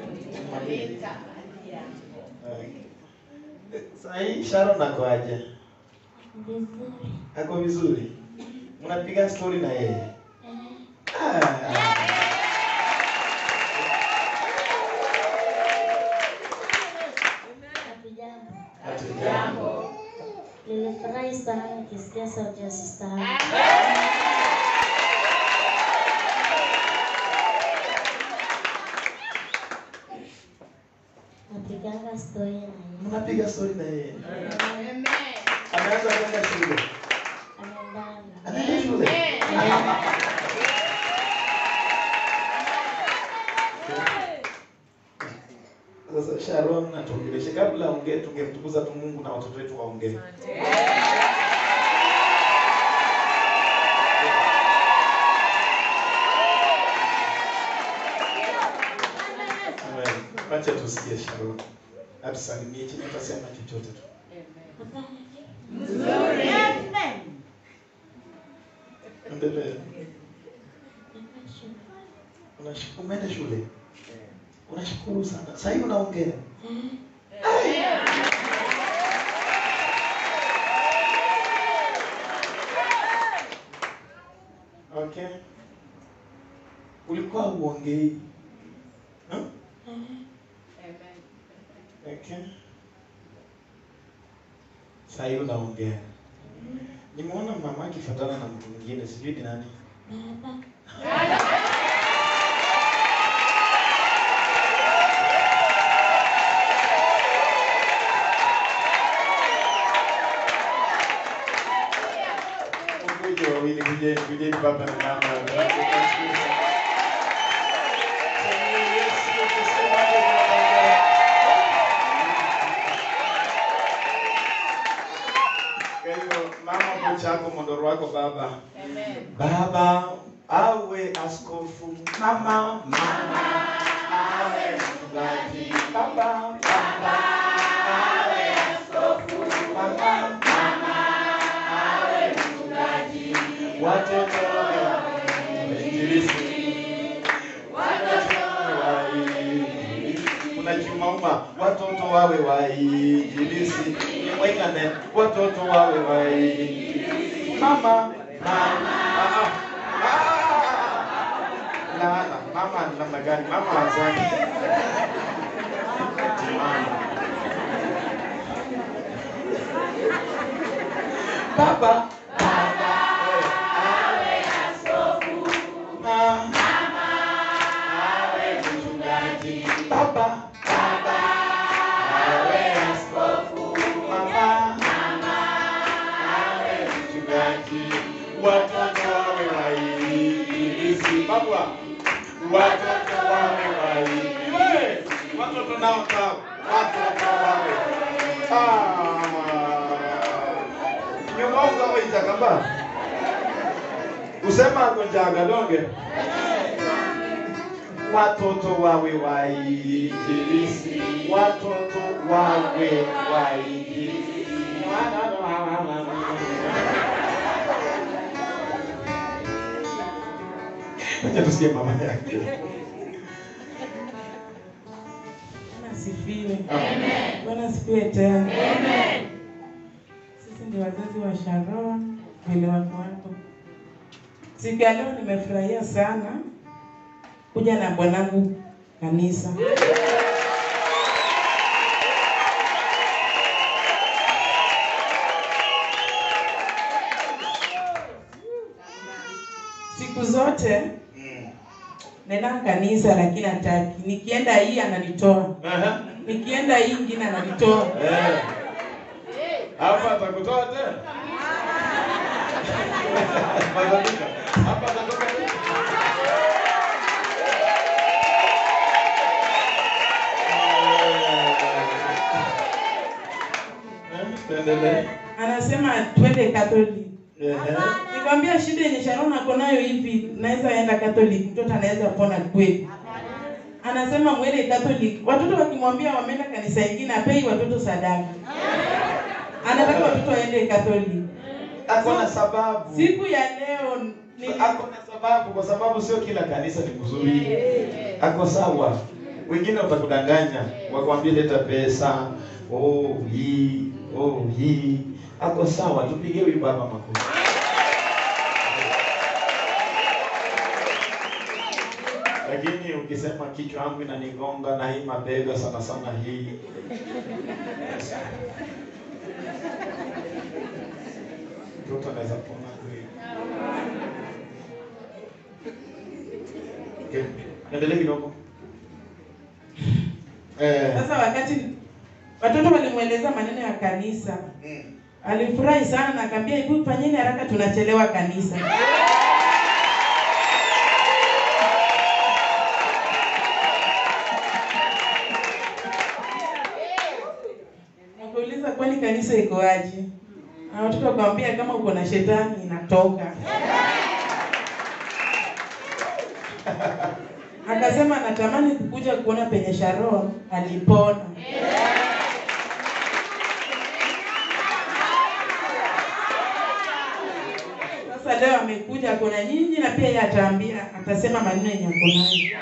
Okay. Sahii Sharon ako aje? Vizuri. Ako vizuri? Mnapiga stori na yeye? Eh, Ah. Hatujambo. Hatujambo. Nilifurahi sana nikisikia sauti ya sista yangu. Napiganga stori na yeye. Mnapiga stori na yeye? Ameanza kwenda shule. Ameendana. Anaenda shule. Sasa Sharon natuongeleshe kabla ongee, tungemtukuza tu Mungu na watoto wetu waongee. Amen. Wacha tusikie Sharon. Atusalimie chini atasema chochote tu. Endelea. Unash- Umeenda shule? Unashukuru sana. Sasa hivi unaongea. Okay. Ulikuwa uongei. Huh? Okay. Sasa hivi unaongea. Nimeona mama akifuatana na mtu mwingine, sijui ni nani. Baba. baba na mama. Tunashukuru sana. Yesu, tuseme haleluya. Kwa hivyo mama kuchako mondoro wako baba. Baba awe askofu, mama mama awe mchungaji, baba baba awe askofu, mama mama awe mchungaji, watoto wawe wainjilisti, watoto wainjilisti. Kuna kimauma, watoto wawe wainjilisti, waikane, watoto wawe wainjilisti, mama mama ah, ah, ah. Laana, mama ni namna gani? Mama hazani. Eti mama. Baba, baba, awe askofu. Mama, awe mchungaji. Baba, baba, awe askofu. Mama, awe mchungaji. Watoto wawe wainjilisti. Baba, watoto wawe wainjilisti. Watoto nao sawa. Watoto wawe. Ah. Nyumauza waitakamba. Usema konjaga donge. Watoto wawe wainjilisti. Watoto wawe wainjilisti. Acha tusikie mama yake. Bwana asifiwe. Amen. Bwana asifiwe tena. Sisi ndio wazazi wa Sharon vile wako hapo. Siku ya leo nimefurahia sana kuja na bwanangu kanisa. Siku zote nenda kanisa lakini hataki. Nikienda hii ananitoa. Nikienda hii ingine ananitoa. Eh. Hapa atakutoa tena. Mazalika. Hapa atatoka tena. Eh, tuendelee. Anasema twende Catholic. Ehe. Nikwambia shida yenye Sharon ako nayo hivi, naweza enda Catholic, mtoto anaweza pona kweli. Anasema mwende Catholic. Watoto wakimwambia wameenda kanisa ingine, apei watoto sadaka. Anataka watoto waende Catholic. Ako na sababu. Siku ya leo ni Ako na sababu kwa sababu sio kila kanisa ni kuzuri. Ako sawa. Wengine watakudanganya, wakwambie leta pesa, oh hii, oh hii. Ako sawa, tupigie huyu baba makofi. Lakini ukisema kichwa yangu inanigonga na hii mabega sana sana hii. Mtoto anaweza pona kweli. Okay. Endelee kidogo. Eh. sasa wakati watoto walimweleza maneno ya kanisa. Alifurahi sana na akaambia hebu fanyeni haraka tunachelewa kanisa. Wakauliza kwani kanisa iko aje? Na watoto wakamwambia kama uko na shetani inatoka. Akasema natamani kukuja kuona penye Sharon alipona. Sasa leo amekuja kuna nyinyi na pia yeye ataambia atasema maneno yenye ako nayo.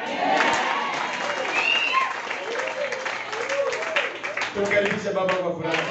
Tumkaribishe baba kwa furaha.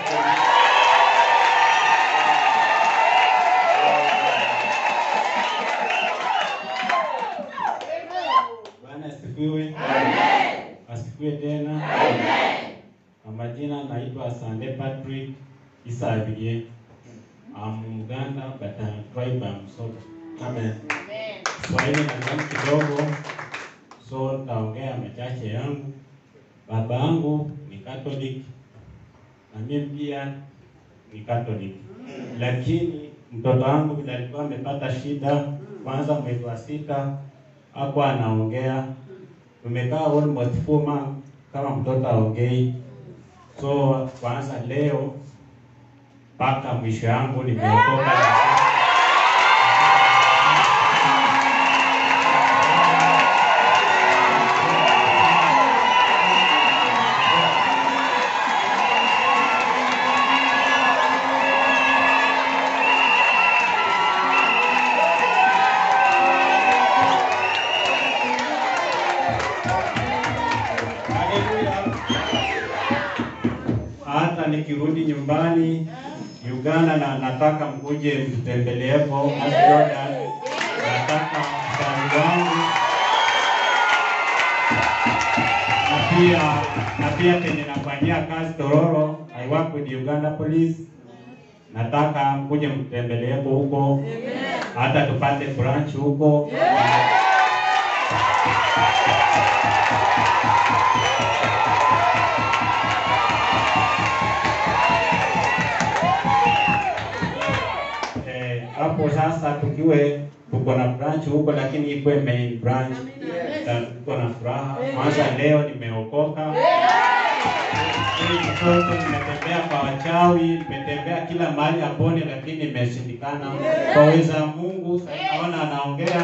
Bwana asifiwe. Asifiwe tena. Kwa majina naitwa Sande Patrick Isavie. I'm Muganda but I'm tribe I'm Msoto. Amen. Swahili na kidogo so nitaongea machache yangu. Baba yangu ni Catholic na mimi pia ni Catholic, lakini mtoto wangu vile alikuwa amepata shida kwanza mwezi wa sita hakuwa anaongea. Tumekaa almost four months kama mtoto aongei. So kwanza leo mpaka mwisho yangu nimeokoka. hata nikirudi nyumbani Uganda na nataka mkuje mtembeleepo Jordan, nataka msanii wangu na pia na pia penye nafanyia kazi Tororo, I work with Uganda Police. Nataka mkuje mtembeleepo huko, hata tupate branch huko. Eh, hapo sasa tukiwe tuko na branch huko, lakini ikuwe main branch. Ta- Tuko na furaha kwanza, leo nimeokoka. Hii mtoto nimetembea kwa wachawi, nimetembea kila mahali apone, lakini imeshindikana. Kwa uwezo wa Mungu sasa naona anaongea.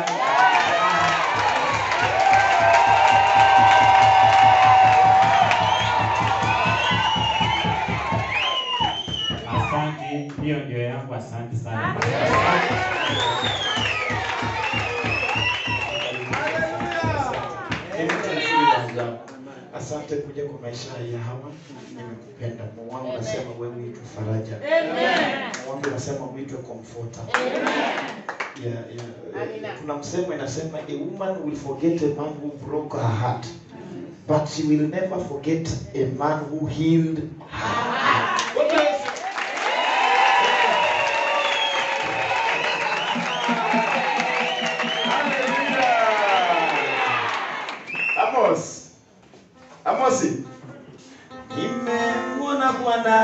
Asante, hiyo ndio yangu. Asante sana. Asante kuja kwa maisha ya hawa, nimekupenda. Mungu wangu nasema wewe uitwe faraja. Mungu wangu nasema uitwe comforter. Yeah, yeah. Kuna msemo inasema a woman will forget a man who broke her heart but she will never forget a man who healed her heart. What do I say? Amos. Amosi. Nimemwona Bwana.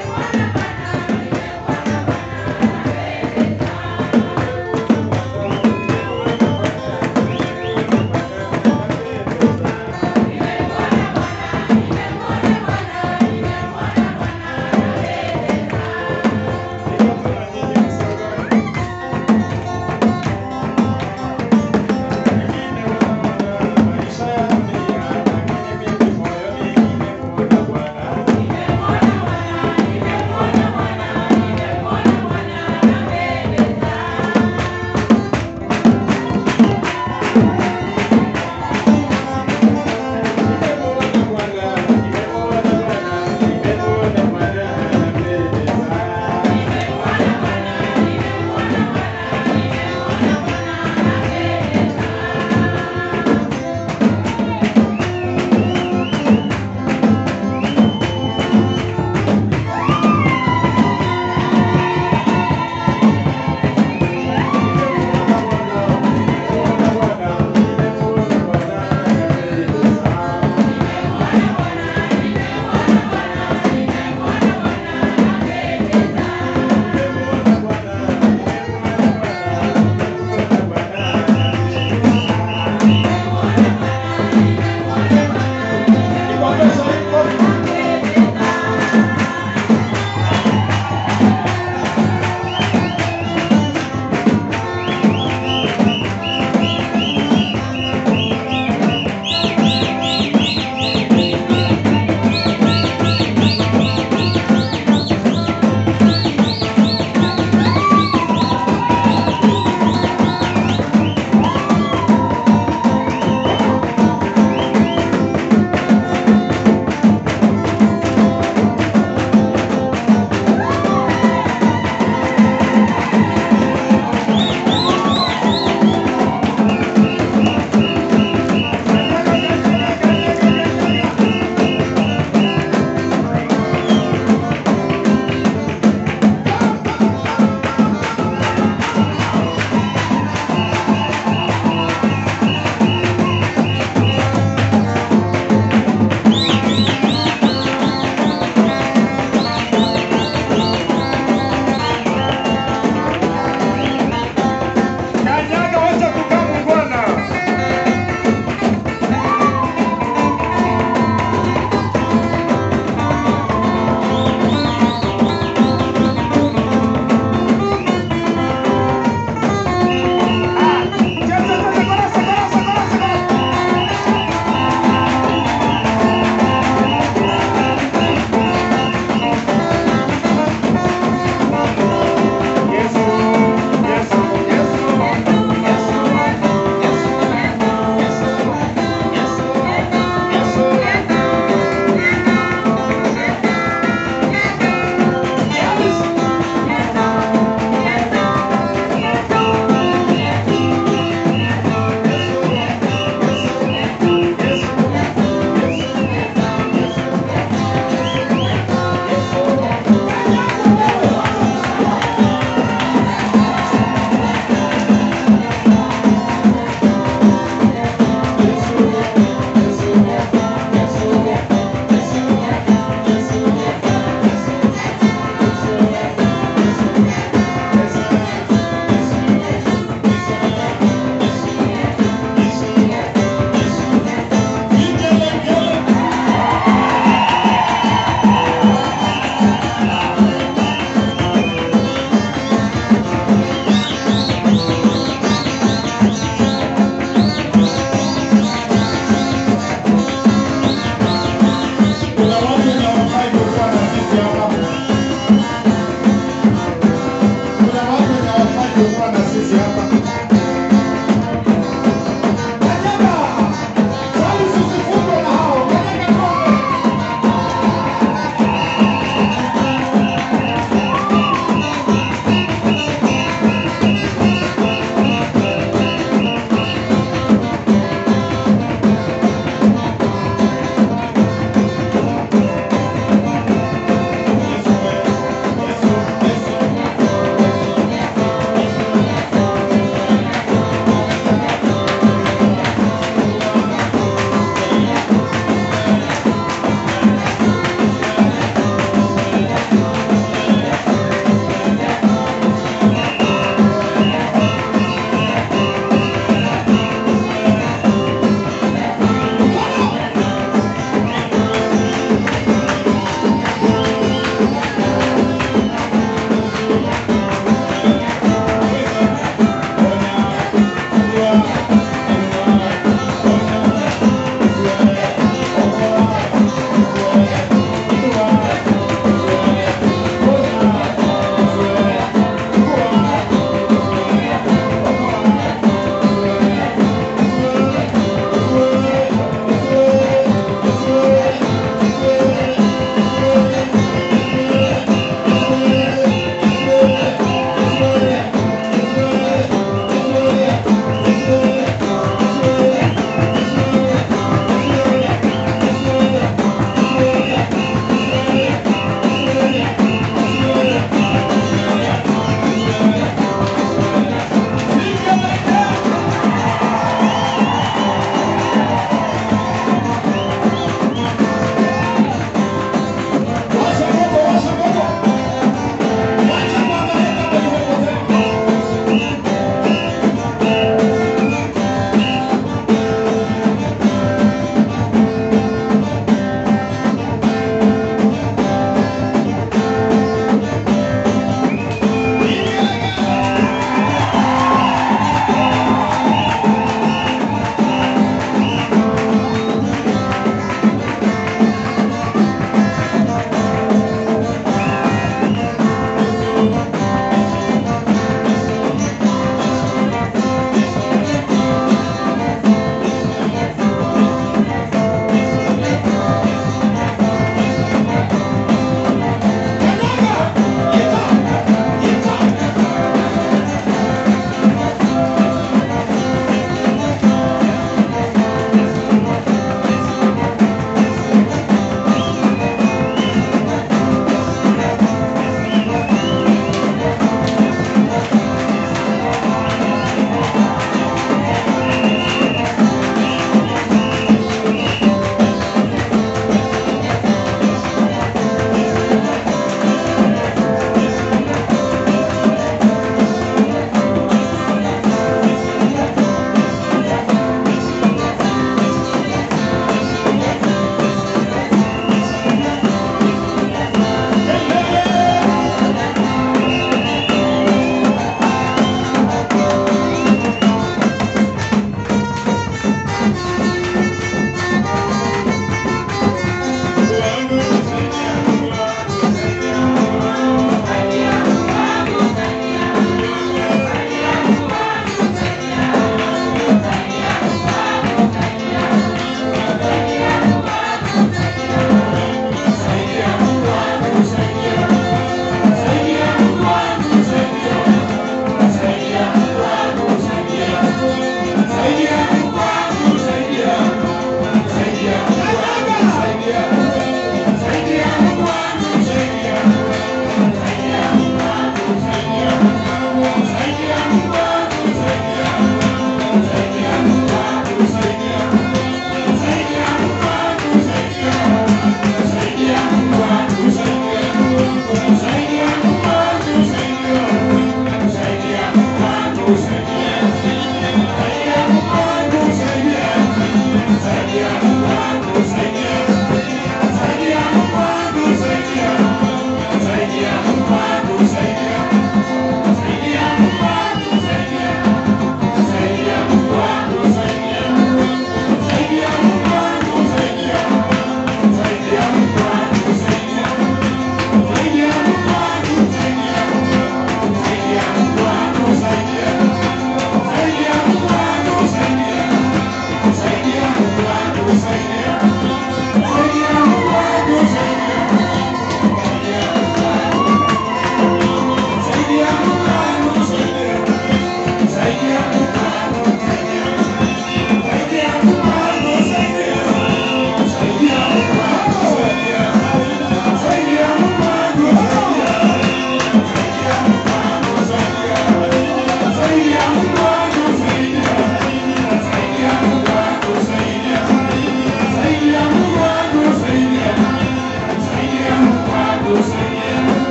Bwana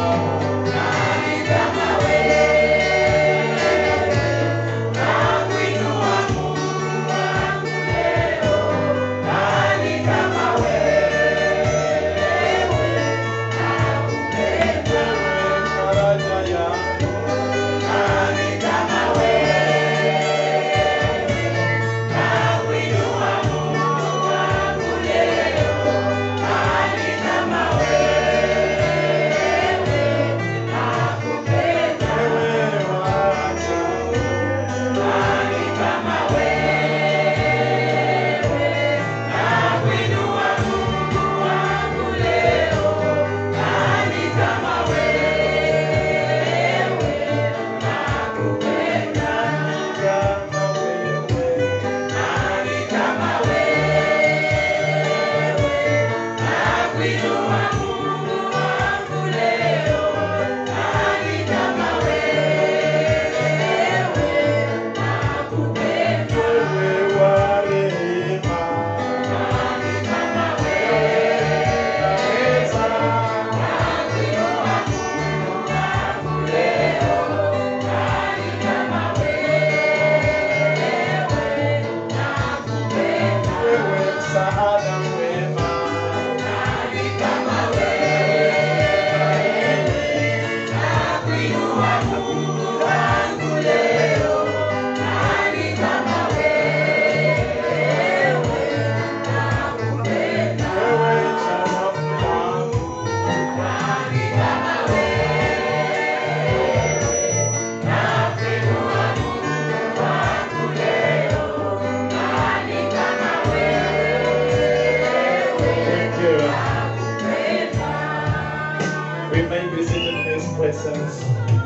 We may be seated in His presence.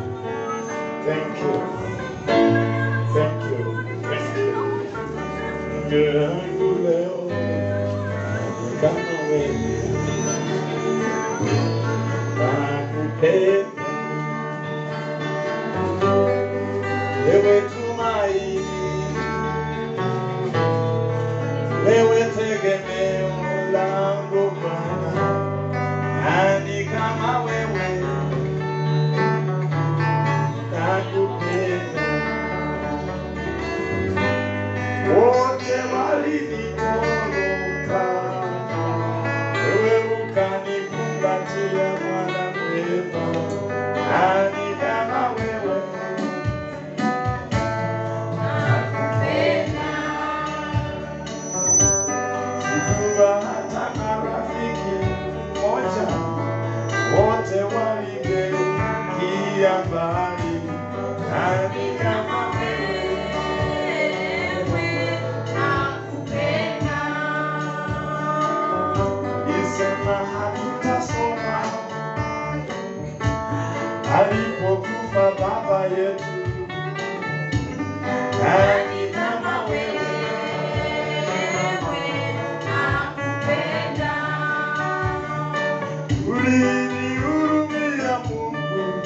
Thank you. Thank you. Thank you. Yangu leo kama wewe nakupenda wewe tumaini wewe tegemeo langu Bwana nani kama wewe nakupenda wote walinitoroka wewe ukanikumbatia mwana mwema nani kama wewe sikuwa hata na rafiki mmoja wote waligeukia mbali nani kama Isema hatutasoma alipokufa baba yetu. Nani kama wewe? Ulinihurumia Mungu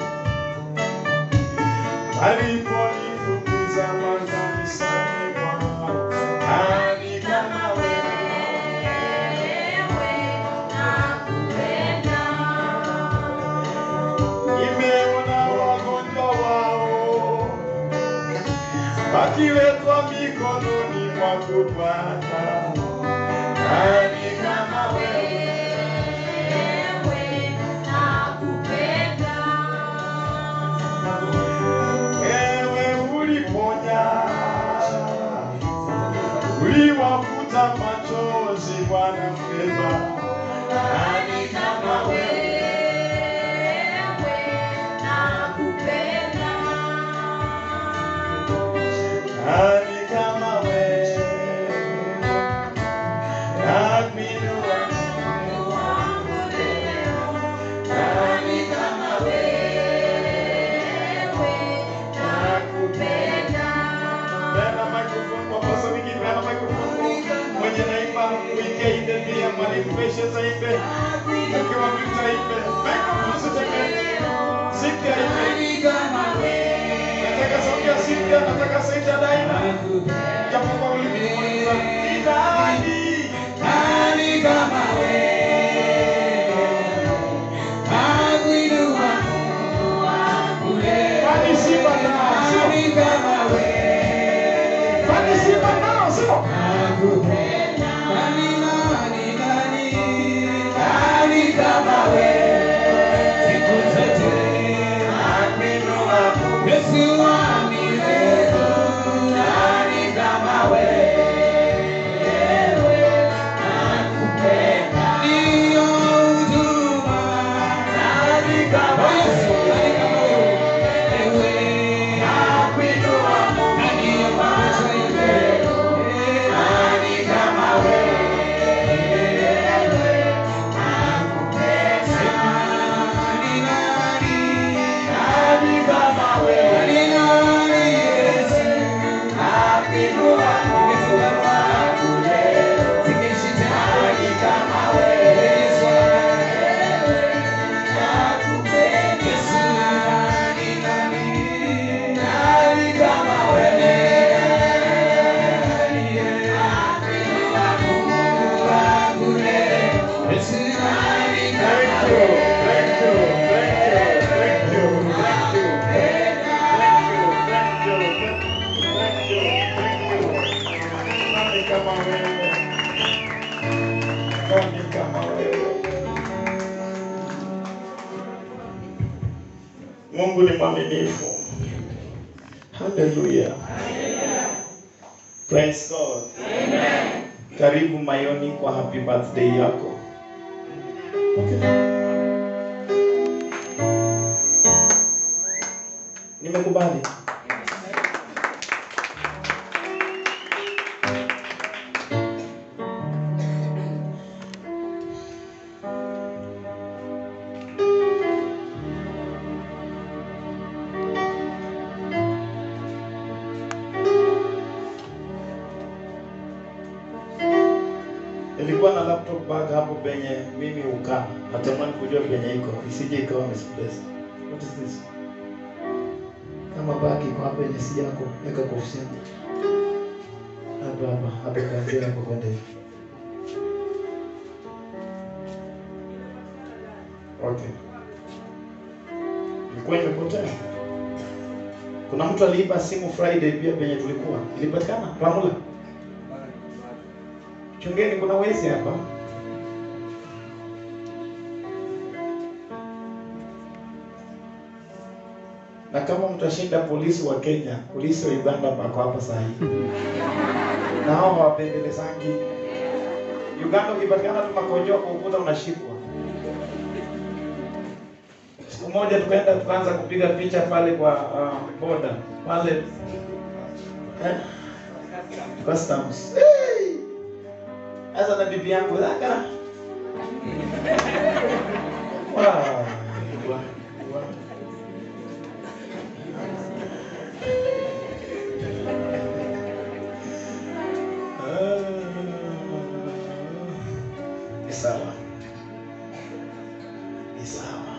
aliponifukuza makanisani mwako. Nani kama wewe? Nimeona wagonjwa wao wakiwekwa mikononi mwako Bwana. Nani kama wewe? Wewe uliponya, uliwafuta machozi Bwana mwema. Nani kama wewe? Nani kama wewe? nakupenda. Nani, nani, nani, nani kama wewe? Siku zote nakuinua. Yesu wangu, nani kama wewe? Nakupenda. Ndio huduma. Nani kama Yesu, nani kama wewe? Nakuinua. Nani maisha yetu. Nani kama wewe? Nakupenda. Nani, nani, nani kama wewe? Nani, nani, Yesu. Nakuinua. Yesu wangu leo. Sikishi tena. Nani kama wewe? Yesu nakupenda. Yesu, nani, nani, nani kama wewe? Nakuinua Mungu wangu leo. Yesu, nani kama wewe? Nani kama wewe? Nani kama wewe? Mungu ni mwaminifu. Haleluya. Praise God. Karibu Mayoni kwa happy birthday yako. Nimekubali. Nilikuwa na laptop bag hapo penye mimi ukaa. Natamani kujua penye iko. Isije ikawa misplaced. What is this? Kama bag iko hapo yenye si yako, weka kwa ofisi yangu. Hapa hapa, hapa kuanzia hapo kwenda hivi. Okay. Ilikuwa imepotea. Kuna mtu aliiba simu Friday pia penye tulikuwa. Ilipatikana? Ramula. Chungeni kuna wezi hapa. Na kama mtashinda polisi wa Kenya, polisi wa Uganda wako hapa saa hii. Na hao hawapendelezangi. Uganda ukipatikana tu makojoa kwa ukuta unashikwa. Siku moja tukaenda tukaanza kupiga picha pale kwa uh, boda pale eh, customs. Hey! Sasa na bibi yangu zaka. Wow. Wow. Wow. Ni sawa. Ni sawa.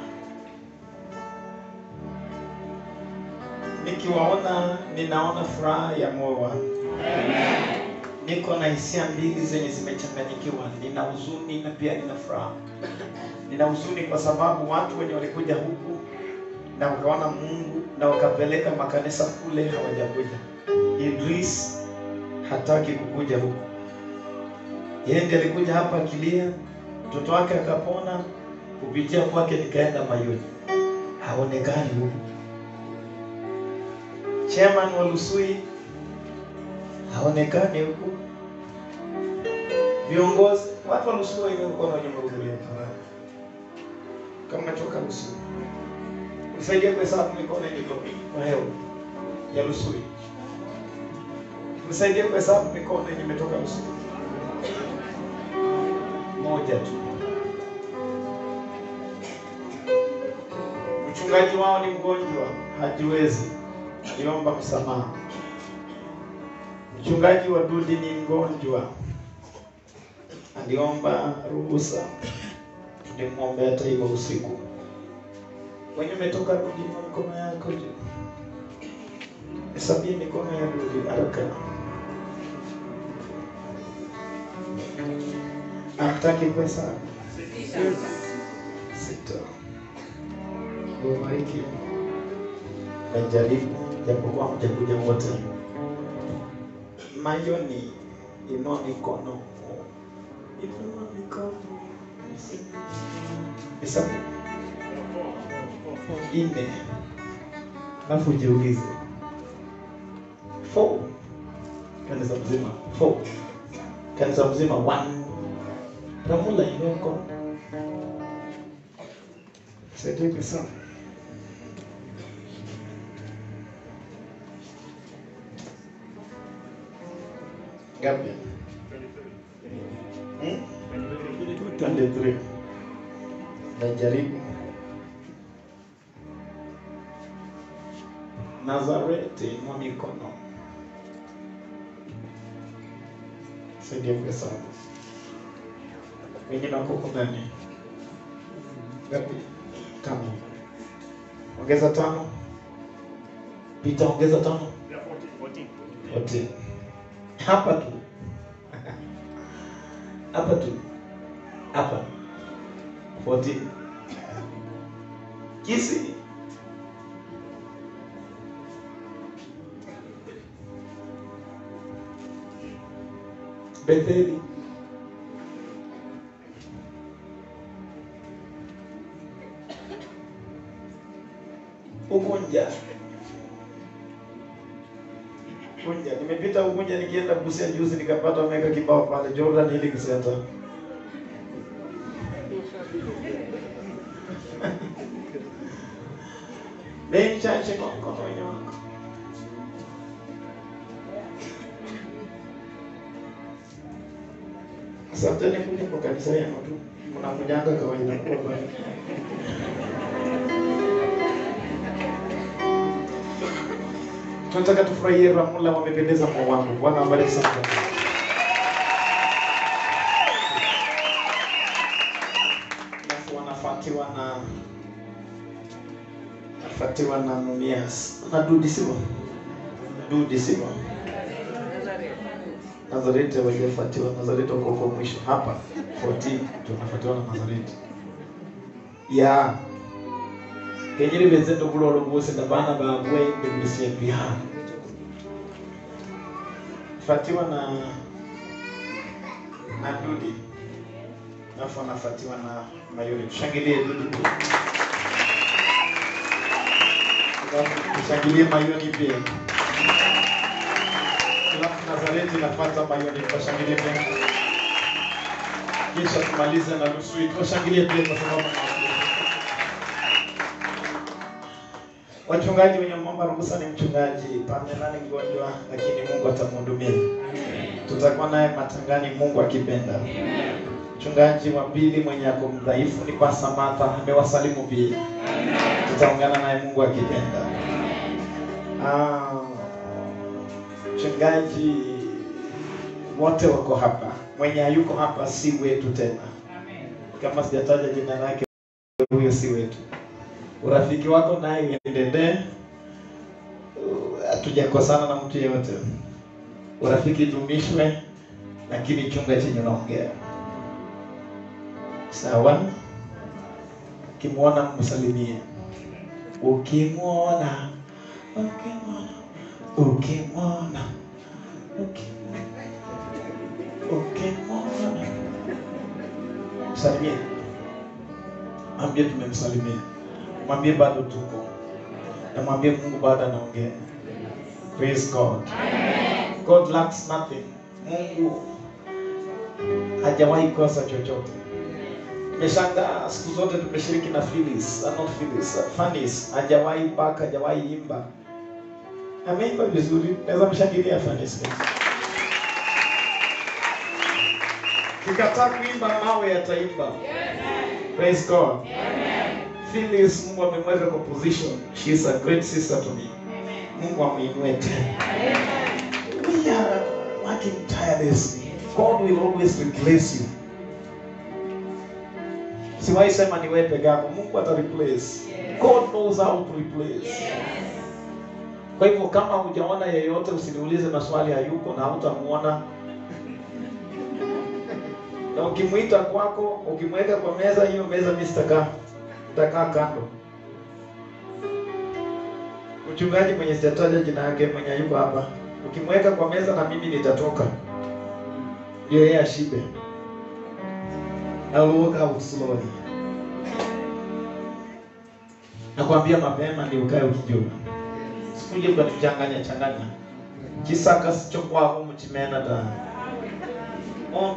Nikiwaona ninaona furaha ya moyo wangu. Niko na hisia mbili zenye zimechanganyikiwa. Nina huzuni na pia nina furaha. Nina huzuni kwa sababu watu wenye walikuja huku na wakaona Mungu na wakapeleka makanisa kule hawajakuja. Idris hataki kukuja huku. Yeye ndiye alikuja hapa akilia, mtoto wake akapona, kupitia kwake nikaenda Mayoni. Haonekani huku. Chairman wa Lusui haonekani huku. Viongozi, watu wa Lusui wengi walikuwa wamehudhuria karamu. Kama umetoka Lusui, unisaidie kuhesabu mikono ilivyo kwa hewa ya Lusui. Unisaidie kuhesabu mikono yenye imetoka Lusui. Moja tu. Mchungaji wao ni mgonjwa, hajiwezi, aliomba msamaha. Mchungaji wa Dudi ni mgonjwa, aliomba ruhusa, tulimwombea hata hivyo usiku. Wenye umetoka Dudi, inua mikono yako juu, hesabie mikono ya Dudi haraka. Hamtaki pesa? Sita. Ubariki. Najaribu japokuwa mtakuja wote. Mayoni inua mikono, inua mikono. Hesabu nne, alafu ujiulize four. Kanisa mzima four, kanisa mzima one. Ramula inua mkono, saidie sana. Ngapi? Hmm? 23. Najaribu. Nazareti, inua mikono. Saidia pesa. Wengine wako huko ndani. Ngapi? Tano. Ongeza tano. Pita, ongeza tano. 14. Hapa tu. Hapa tu. Hapa. 14. Kisi. Betheli. Ugunja. Ugunja. Nimepita Ugunja nikienda Busia juzi nikapata wameweka kibao pale Jordan Healing Center. Bei mchache kwa mkono wenye wako. Asanteni kuja kwa kanisa yenu tu. Mnakujanga kawaida kwa pale. Tunataka tufurahie Ramula wamependeza kwa wangu. Bwana awabariki sana. Alafu wanafuatiwa na wanafuatiwa na Mumias. Na Dudi sio? Dudi sio? Nazareti hawajafuatiwa. Nazareti wako kwa mwisho hapa 14 tunafuatiwa na Nazareti. Ya kenyeri bezendo bulolo bwose na bana babwe bebusie pia. Fatiwa na na Dudi. Alafu anafuatiwa na Mayuri. Tushangilie Dudi tu. Alafu tushangilie Mayoni pia. Alafu Nazareti inafuata Mayoni, tutashangilie pia. Kisha tumalize na nusu, tuwashangilie pia kwa sababu Wachungaji wenye mwamba ruhusa ni mchungaji Pamela ni mgonjwa, lakini Mungu atamhudumia. Tutakuwa naye matangani, Mungu akipenda. Mchungaji wa pili mwenye ako mdhaifu ni Pastor Martha, amewasalimu pia. Tutaungana naye Mungu akipenda. Ah, mchungaji wote wako hapa, mwenye hayuko hapa si wetu tena. Kama sijataja jina lake, huyo si wetu urafiki wako naye uendelee. Hatujakosana na mtu yeyote, urafiki dumishwe, lakini chunga chenye unaongea sawa. Ukimwona msalimie, ukimwona ukimwona ukimwona ukimwona msalimie, ambie tumemsalimia mwambie bado tuko na mwambie Mungu bado anaongea. Praise God. God lacks nothing. Mungu hajawahi kosa chochote. Nimeshangaa siku zote tumeshiriki na Phyllis, uh, not Phyllis, uh, Fanis hajawahi baka, hajawahi imba. Ameimba vizuri, naweza mshangilia Fanis. Kikataa kuimba mawe yataimba. Praise God. Phyllis Mungu amemweka kwa position. She is a great sister to me. Mungu amuinue tena. We are working tirelessly. God will always replace you. Siwahi sema ni wewe peke yako. Mungu ata replace. God knows how to replace. Kwa hivyo kama hujaona yeyote usiniulize maswali hayuko na hautamuona. Na ukimwita kwako, ukimweka kwa meza hiyo meza mimi sitakaa nitakaa kando. Mchungaji mwenye sitataja jina yake mwenye yuko hapa, ukimweka kwa meza na mimi nitatoka. ndio yeye ashibe. I will walk out slowly. Nakwambia mapema ndio ukae ukijua. Sikuje kwa tuchanganya changanya. Kisaka sicho kwako mchimena da. Ono.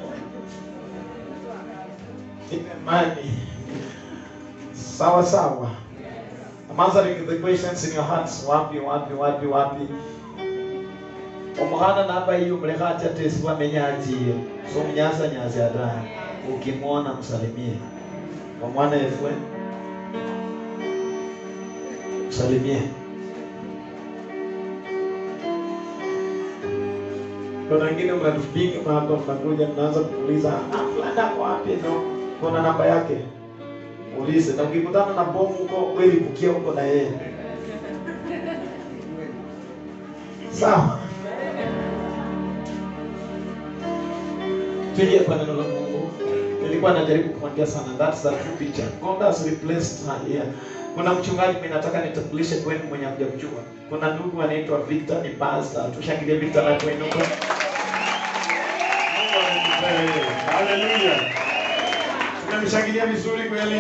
Imani. Sawa sawa. I'm answering the questions in your hearts. Wapi, wapi, wapi, wapi. Omuhana namba hiyo mlekati atesi wamenyajiye. So mnyasa nyazi adani. Ukimwona msalimie. Omwana efwe. Msalimie. Kuna wengine mnatupiga hapa, mnakuja mnaanza kuuliza ah, fulani ako wapi? No, kuna namba yake, ulize. Na ukikutana na bomu huko, wewe lipukia huko na yeye, sawa? Tuje kwa neno la Mungu. Nilikuwa najaribu kumwambia sana, that's the true picture. God has replaced her here. Kuna mchungaji mimi nataka nitambulishe kwenu mwenye hamjamjua. Kuna ndugu anaitwa Victor, ni pastor. Tushangilie Victor na kuinuka. Haleluya. Tunamshangilia vizuri kweli.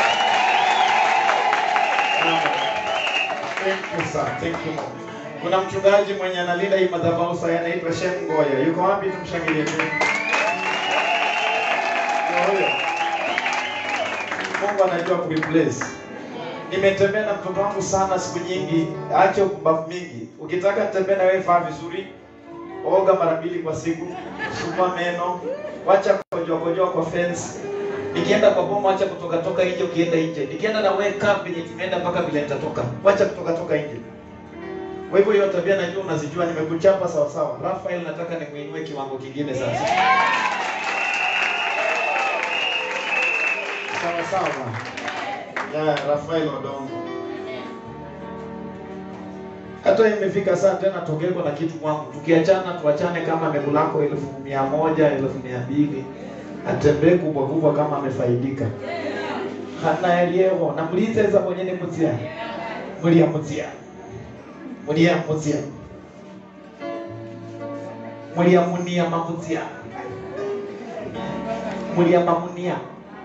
Thank you sir. Thank you. Kuna mchungaji mwenye analinda hii madhabahu sasa anaitwa Shem Ngoya. Yuko wapi tumshangilie tu? Ngoya. Mungu anajua kureplace. Nimetembea na mtoto wangu sana siku nyingi, acha upumbavu mingi. Ukitaka nitembee na wewe vaa vizuri, oga mara mbili kwa siku, sugua meno, wacha kojoa kojoa kwa fence. Nikienda kwa bomo, acha kutoka toka nje ukienda nje. Nikienda na wewe kaa penye tumeenda mpaka vile nitatoka. Wacha kutoka toka nje. Kwa hivyo hiyo tabia najua unazijua, nimekuchapa sawa sawa. Rafael, nataka nimuinue kiwango kingine sasa. Sawa sawa. Ya Rafael Odongo. Hata imefika saa tena togeko na kitu kwangu. Tukiachana tuachane kama amekulako elfu mia moja, elfu mia mbili. Atembee kubwa kubwa kama amefaidika. Hana eliyeho na mliteza kwenye ni mutia. Mulia mutia. Mulia mutia. Mulia munia mamutia. Mulia mamunia.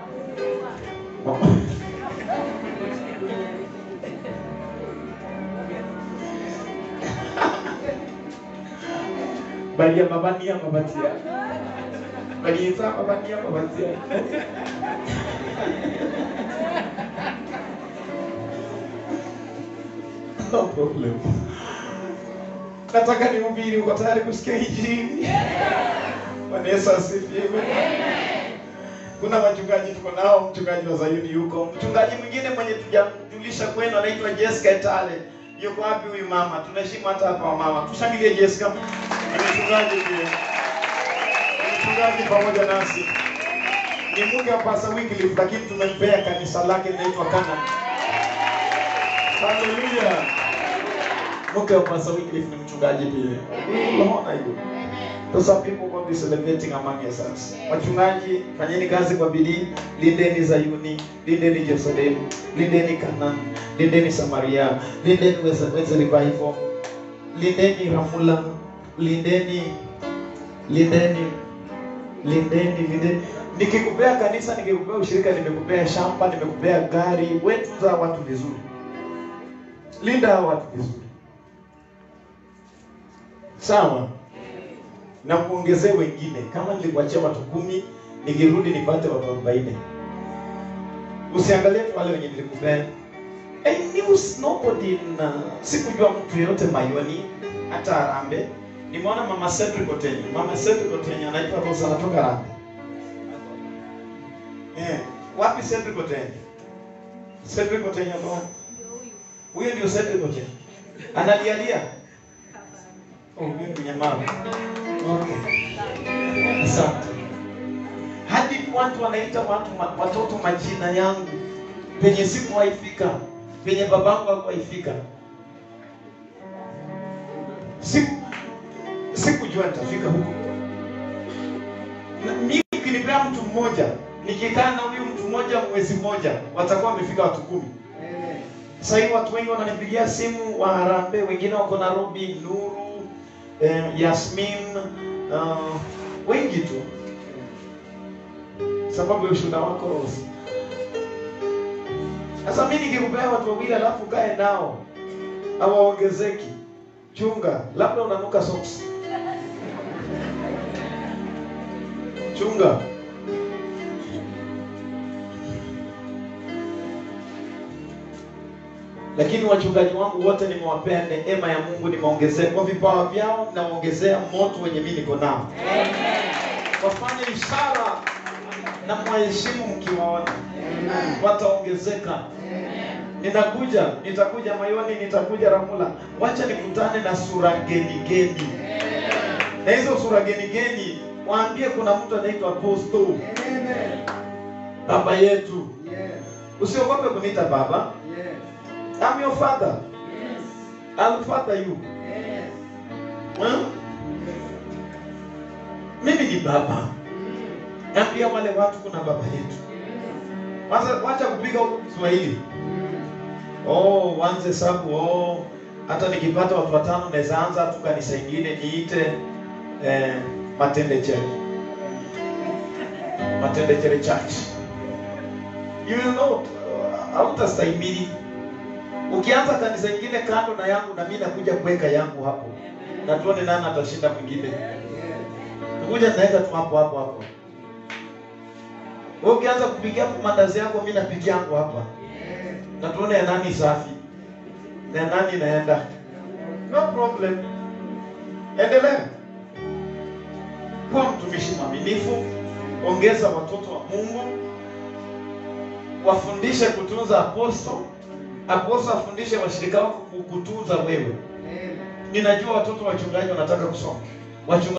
Balia mabania mabatia. Baliza mabania mabatia. No problem. Nataka nihubiri, uko tayari kusikia injili? Bwana Yesu asifiwe. Kuna wachungaji tuko nao, mchungaji wa Zayuni yuko, mchungaji mwingine mwenye tujajulisha kwenu anaitwa Jessica Etale. Yuko wapi huyu mama? Tunaheshimu hata hapa wamama. Tushangilie Jessica. Ni mchungaji pia. Ni mchungaji pamoja nasi. Ni mke wa Pastor Wycliffe lakini tumempea kanisa lake linaitwa Canaan. Haleluya. Mke wa Pastor Wycliffe ni mchungaji pia. Unaona hiyo? So some people won't be celebrating among yourselves. Wachungaji, fanyeni kazi kwa bidii, lindeni Zayuni, lindeni Jerusalem, lindeni Canaan, lindeni Samaria, lindeni Weza Weza Revival, lindeni Ramula, lindeni lindeni lindeni lindeni. Nikikupea kanisa, nikikupea ushirika, nimekupea shamba, nimekupea gari, wewe tunza watu vizuri, linda hao watu vizuri, sawa na kuongezea wengine. Kama nilikuachia watu kumi, nikirudi nipate watu arobaini. Usiangalie tu wale wenye nilikupea. I knew nobody na sikujua mtu yeyote Mayoni hata Arambe. Nimeona mama Cedric Otenyo. Mama Cedric Otenyo anaitwa Rosa anatoka Arambe. Eh, wapi Cedric Otenyo? Cedric Otenyo ndo wapi? Huyo ndio Cedric Otenyo. Analialia. Oh, huyo ni nyamavu. Okay. Asante. Hadi watu wanaita watu ma, watoto majina yangu penye sikuwaifika, penye babangu hakuwaifika. Siku sikujua nitafika huko. Na mimi ukinipea mtu mmoja, nikikaa na huyu mtu mmoja mwezi mmoja, watakuwa wamefika watu kumi. Sasa hivi watu wengi wananipigia simu wa Harambee, wengine wako Nairobi, Nuru, eh, Yasmin, uh, wengi tu sababu ya ushuhuda wako Rose. Sasa mimi nikikupea watu wawili alafu kae nao hawaongezeki, chunga, labda unanuka socks. Chunga. Lakini wachungaji wangu wote nimewapea neema ya Mungu, nimeongezea kwa vipawa vyao, naongezea moto wenye mimi niko nao. Wafanye ishara na mwaheshimu mkiwaona, wataongezeka. Ninakuja, nitakuja Mayoni, nitakuja Ramula. Wacha nikutane na sura geni geni, na hizo sura geni geni waambie kuna mtu anaitwa Apostle, baba yetu. Usiogope kuniita baba. I'm your father. I'll father you. Hmm? Mimi ni baba. Ambia wale watu kuna baba yetu. Wacha wacha kupiga huko Kiswahili. Oh, wanze sabu oh. Hata nikipata watu watano naweza anza tu kanisa ingine niite eh, Matende Church. Matende Church Church. You will know hautastahimili. Ukianza kanisa ingine kando na yangu na mimi nakuja kuweka yangu hapo. Na tuone nani atashinda mwingine. Tukuja naweka tu hapo hapo hapo. Wewe ukianza kupigia mandazi yako mimi napigia yangu hapa. Na tuone ya nani safi. Na nani inaenda. No problem. Endelea. Kuwa mtumishi mwaminifu, ongeza watoto wa Mungu, wafundishe kutunza aposto, aposto afundishe washirika wako kukutunza wewe. Ninajua watoto wachungaji wanataka kusoma. Wachungaji